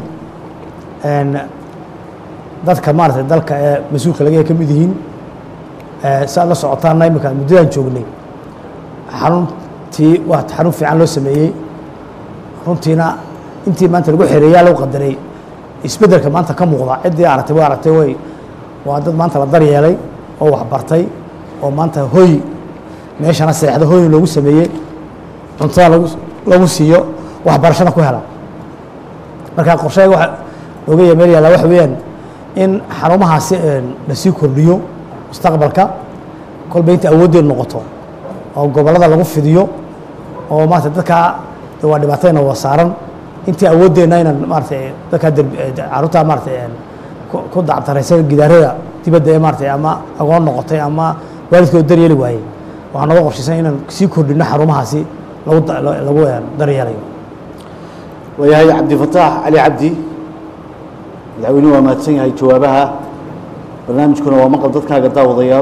dadka maaragtay dalka ee mas-uulka laga ka mid yihiin si aad la socotaana iminka muddadaan joognay xaruntii waa xarun fiican loo sameeyey runtiina intii maanta lagu xereeyaa lagu qadaray isbeddelka maanta ka muuqda ciddii aragtay waa aragtay way waa dad maanta la daryeelay oo waxbartay oo maanta hoy meeshana seexda hoy loogu sameeyey cuntada lagu lagu siiyo waxbarashada ku hela marka qorshayga waxa looga ya meel yaalla waxa weeyaan in xarumahaasi la sii kordhiyo mustaqbalka kolba inta awooddeedu noqoto oo gobollada lagu fidiyo oo maarata dadkaa de waa dhibaatayna waa saaran intii awooddeenna inaan maaratay dadkaa caruurtaa maaratay ku dactaraysa gidaarada dibadda ee maaratay ama agoon noqotay ama waalidkood daryeeli waayey waxaa nooga qorshaysan inaan sii kordhino xarumahaasi lagu lagu daryeelayo waayahay cabdifataax cali cabdi madaxweynuhu waa mahadsan yahay jawaabaha barnaamijkuna waa maqal dadkaaga daawadayaal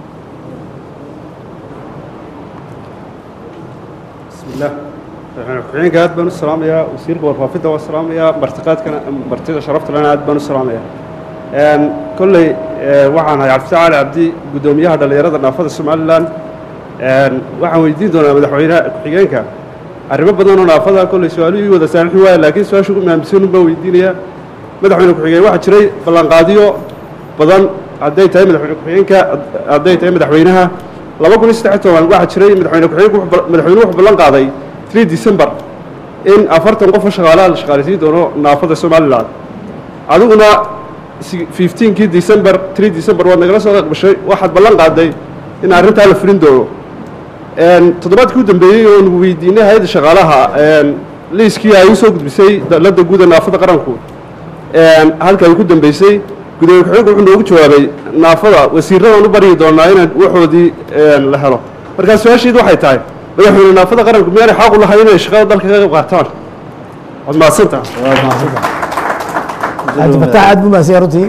bismillaah madaxweyne ku-xigeenka aad baan u salaamayaa wasiirka warfaafinta waa salaamayaa martiqaadkana martida sharaftana aad baan u salaamayaa kolley waxaan ahay cabdifatax cali cabdi guddoomiyaha dhallinyarada naafada somalilan waxaan weydiin doonaa madaxweyne ku-xigeenka arrimo badan oo naafada kolley su-aaluhu ii wada saamixi waaya laakiin su-aasha ugu mahamsanun baan weydiinayaa madaxweyne ku-xigeen waxaa jiray ballanqaadiyo badan hadday tahay madaxweyne ku-xigeenka hadday tahay madaxweynaha laba kun iyo saddex toban waxaa jiray madaxweyne ku-xigeenku madaxweynuhu wuxuu ballan qaaday 3 december in afartan qof oo shaqaalaha la shaqaaleysiin doono naafada somalilan adiguna 15kii december 3 december waad nagala soo qaqbashay waxaad ballan qaaday in arrintaa la fulin doono toddobaadkii u dambeeyey oo nagu weydiinay hay-adda shaqaalaha liiskii ay usoo gudbisay dalladda guuda naafada qaranku halka ay ku dambeysay gudoomiye ku-xigeenku wuxuu noogu jawaabay naafada wasiirradaan u baryi doonaa inaan waxoodii la helo markaa su-aasheedu waxay tahay madaxweyne naafada qaranku miyaanay xaq u lahayn inay shaqada dalka ka qayb qaataan waad mahadsantaha cabdifataax aad buu mahadsan yahay runtii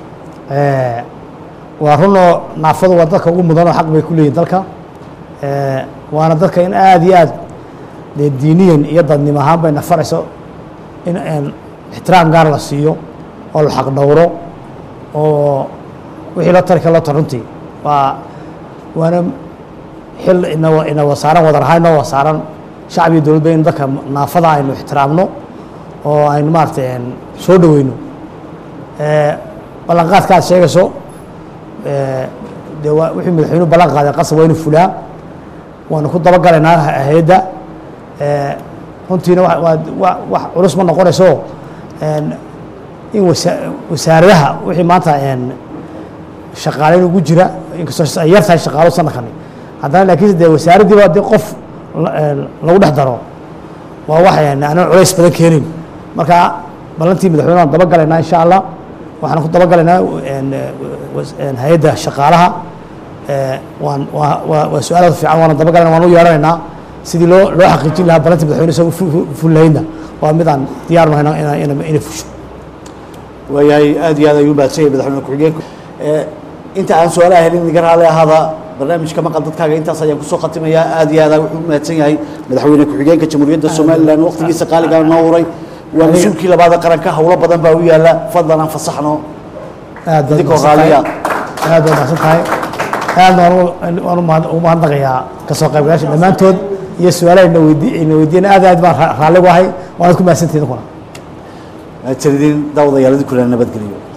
waa runoo naafadu waa dadka ugu mudan oo xaq bay ku leeyihin dalka waana dadka in aada iyo aad dee diiniyan iyo dadnimo ahaan bay nafarayso in ixtiraam gaar la siiyo oo la xaq dhowro oo wixii loo tari kara loo tar runtii waa waana xil ina ina wasaaran wadar ahaan inoo wasaaran shacab iyo dowladba in dadka naafada aynu ixtiraamno oo aynu maaragtay soo dhoweyno ballanqaadka aad sheegayso dee waa wixii madaxweynuhu ballan qaaday qasab waa inu fulaa waanu ku dabagalaynaa hay-adda runtiina waa wax culus ma noqonayso in wasa wasaaradaha wixii maanta shaqaaleyn ugu jira inkastoo ay yar tahay shaqaalo sanadkani haddana laakiin dee wasaaraddiiba dee qof lagu dhex daro waa wax aanan culays badan keenin marka ballantii madaxweyne waan dabagalaynaa insha allah waxaan ku dabagalaynaa hay-adda shaqaalaha waan waa waa waa su-aal aad fiican waana dabagalayna waan u yeeranaynaa sidii loo loo xaqiijin lahaa ballantii madaxweyne isaga fullahaydna waa mid aan diyaar nahay ina ina inay fusho waayahay aad iyo aad ayuu mahadsan yahay madaxweyne ku-xigeenku inta aan su-aalaha helin iga raali ahaada barnaamijka maqal dadkaaga intaas ayaan kusoo khatimayaa aad iyo aad wuxuu u mahadsan yahay madaxweyne ku-xigeenka jamhuuriyadda somalilan waqtigiisa qaaligaa noo huray waa mas-uulkii labaada qaranka howlo badan baa u yaala fadlan aan fasaxno aad baad idinkoo mahadsan tahay raaliya aad baad mahadsan tahay aad waan waan umahad- ugu mahadnaqayaa kasoo qaybgalayaasha dhammaantood iyo su-aalaha ina weydi ina weydiiyeen aad aad baan ra- raalli ugu ahay waanaad ku mahadsantihin idinkuna mahadsanidin daawadayaal idinkuna nabadgeliyo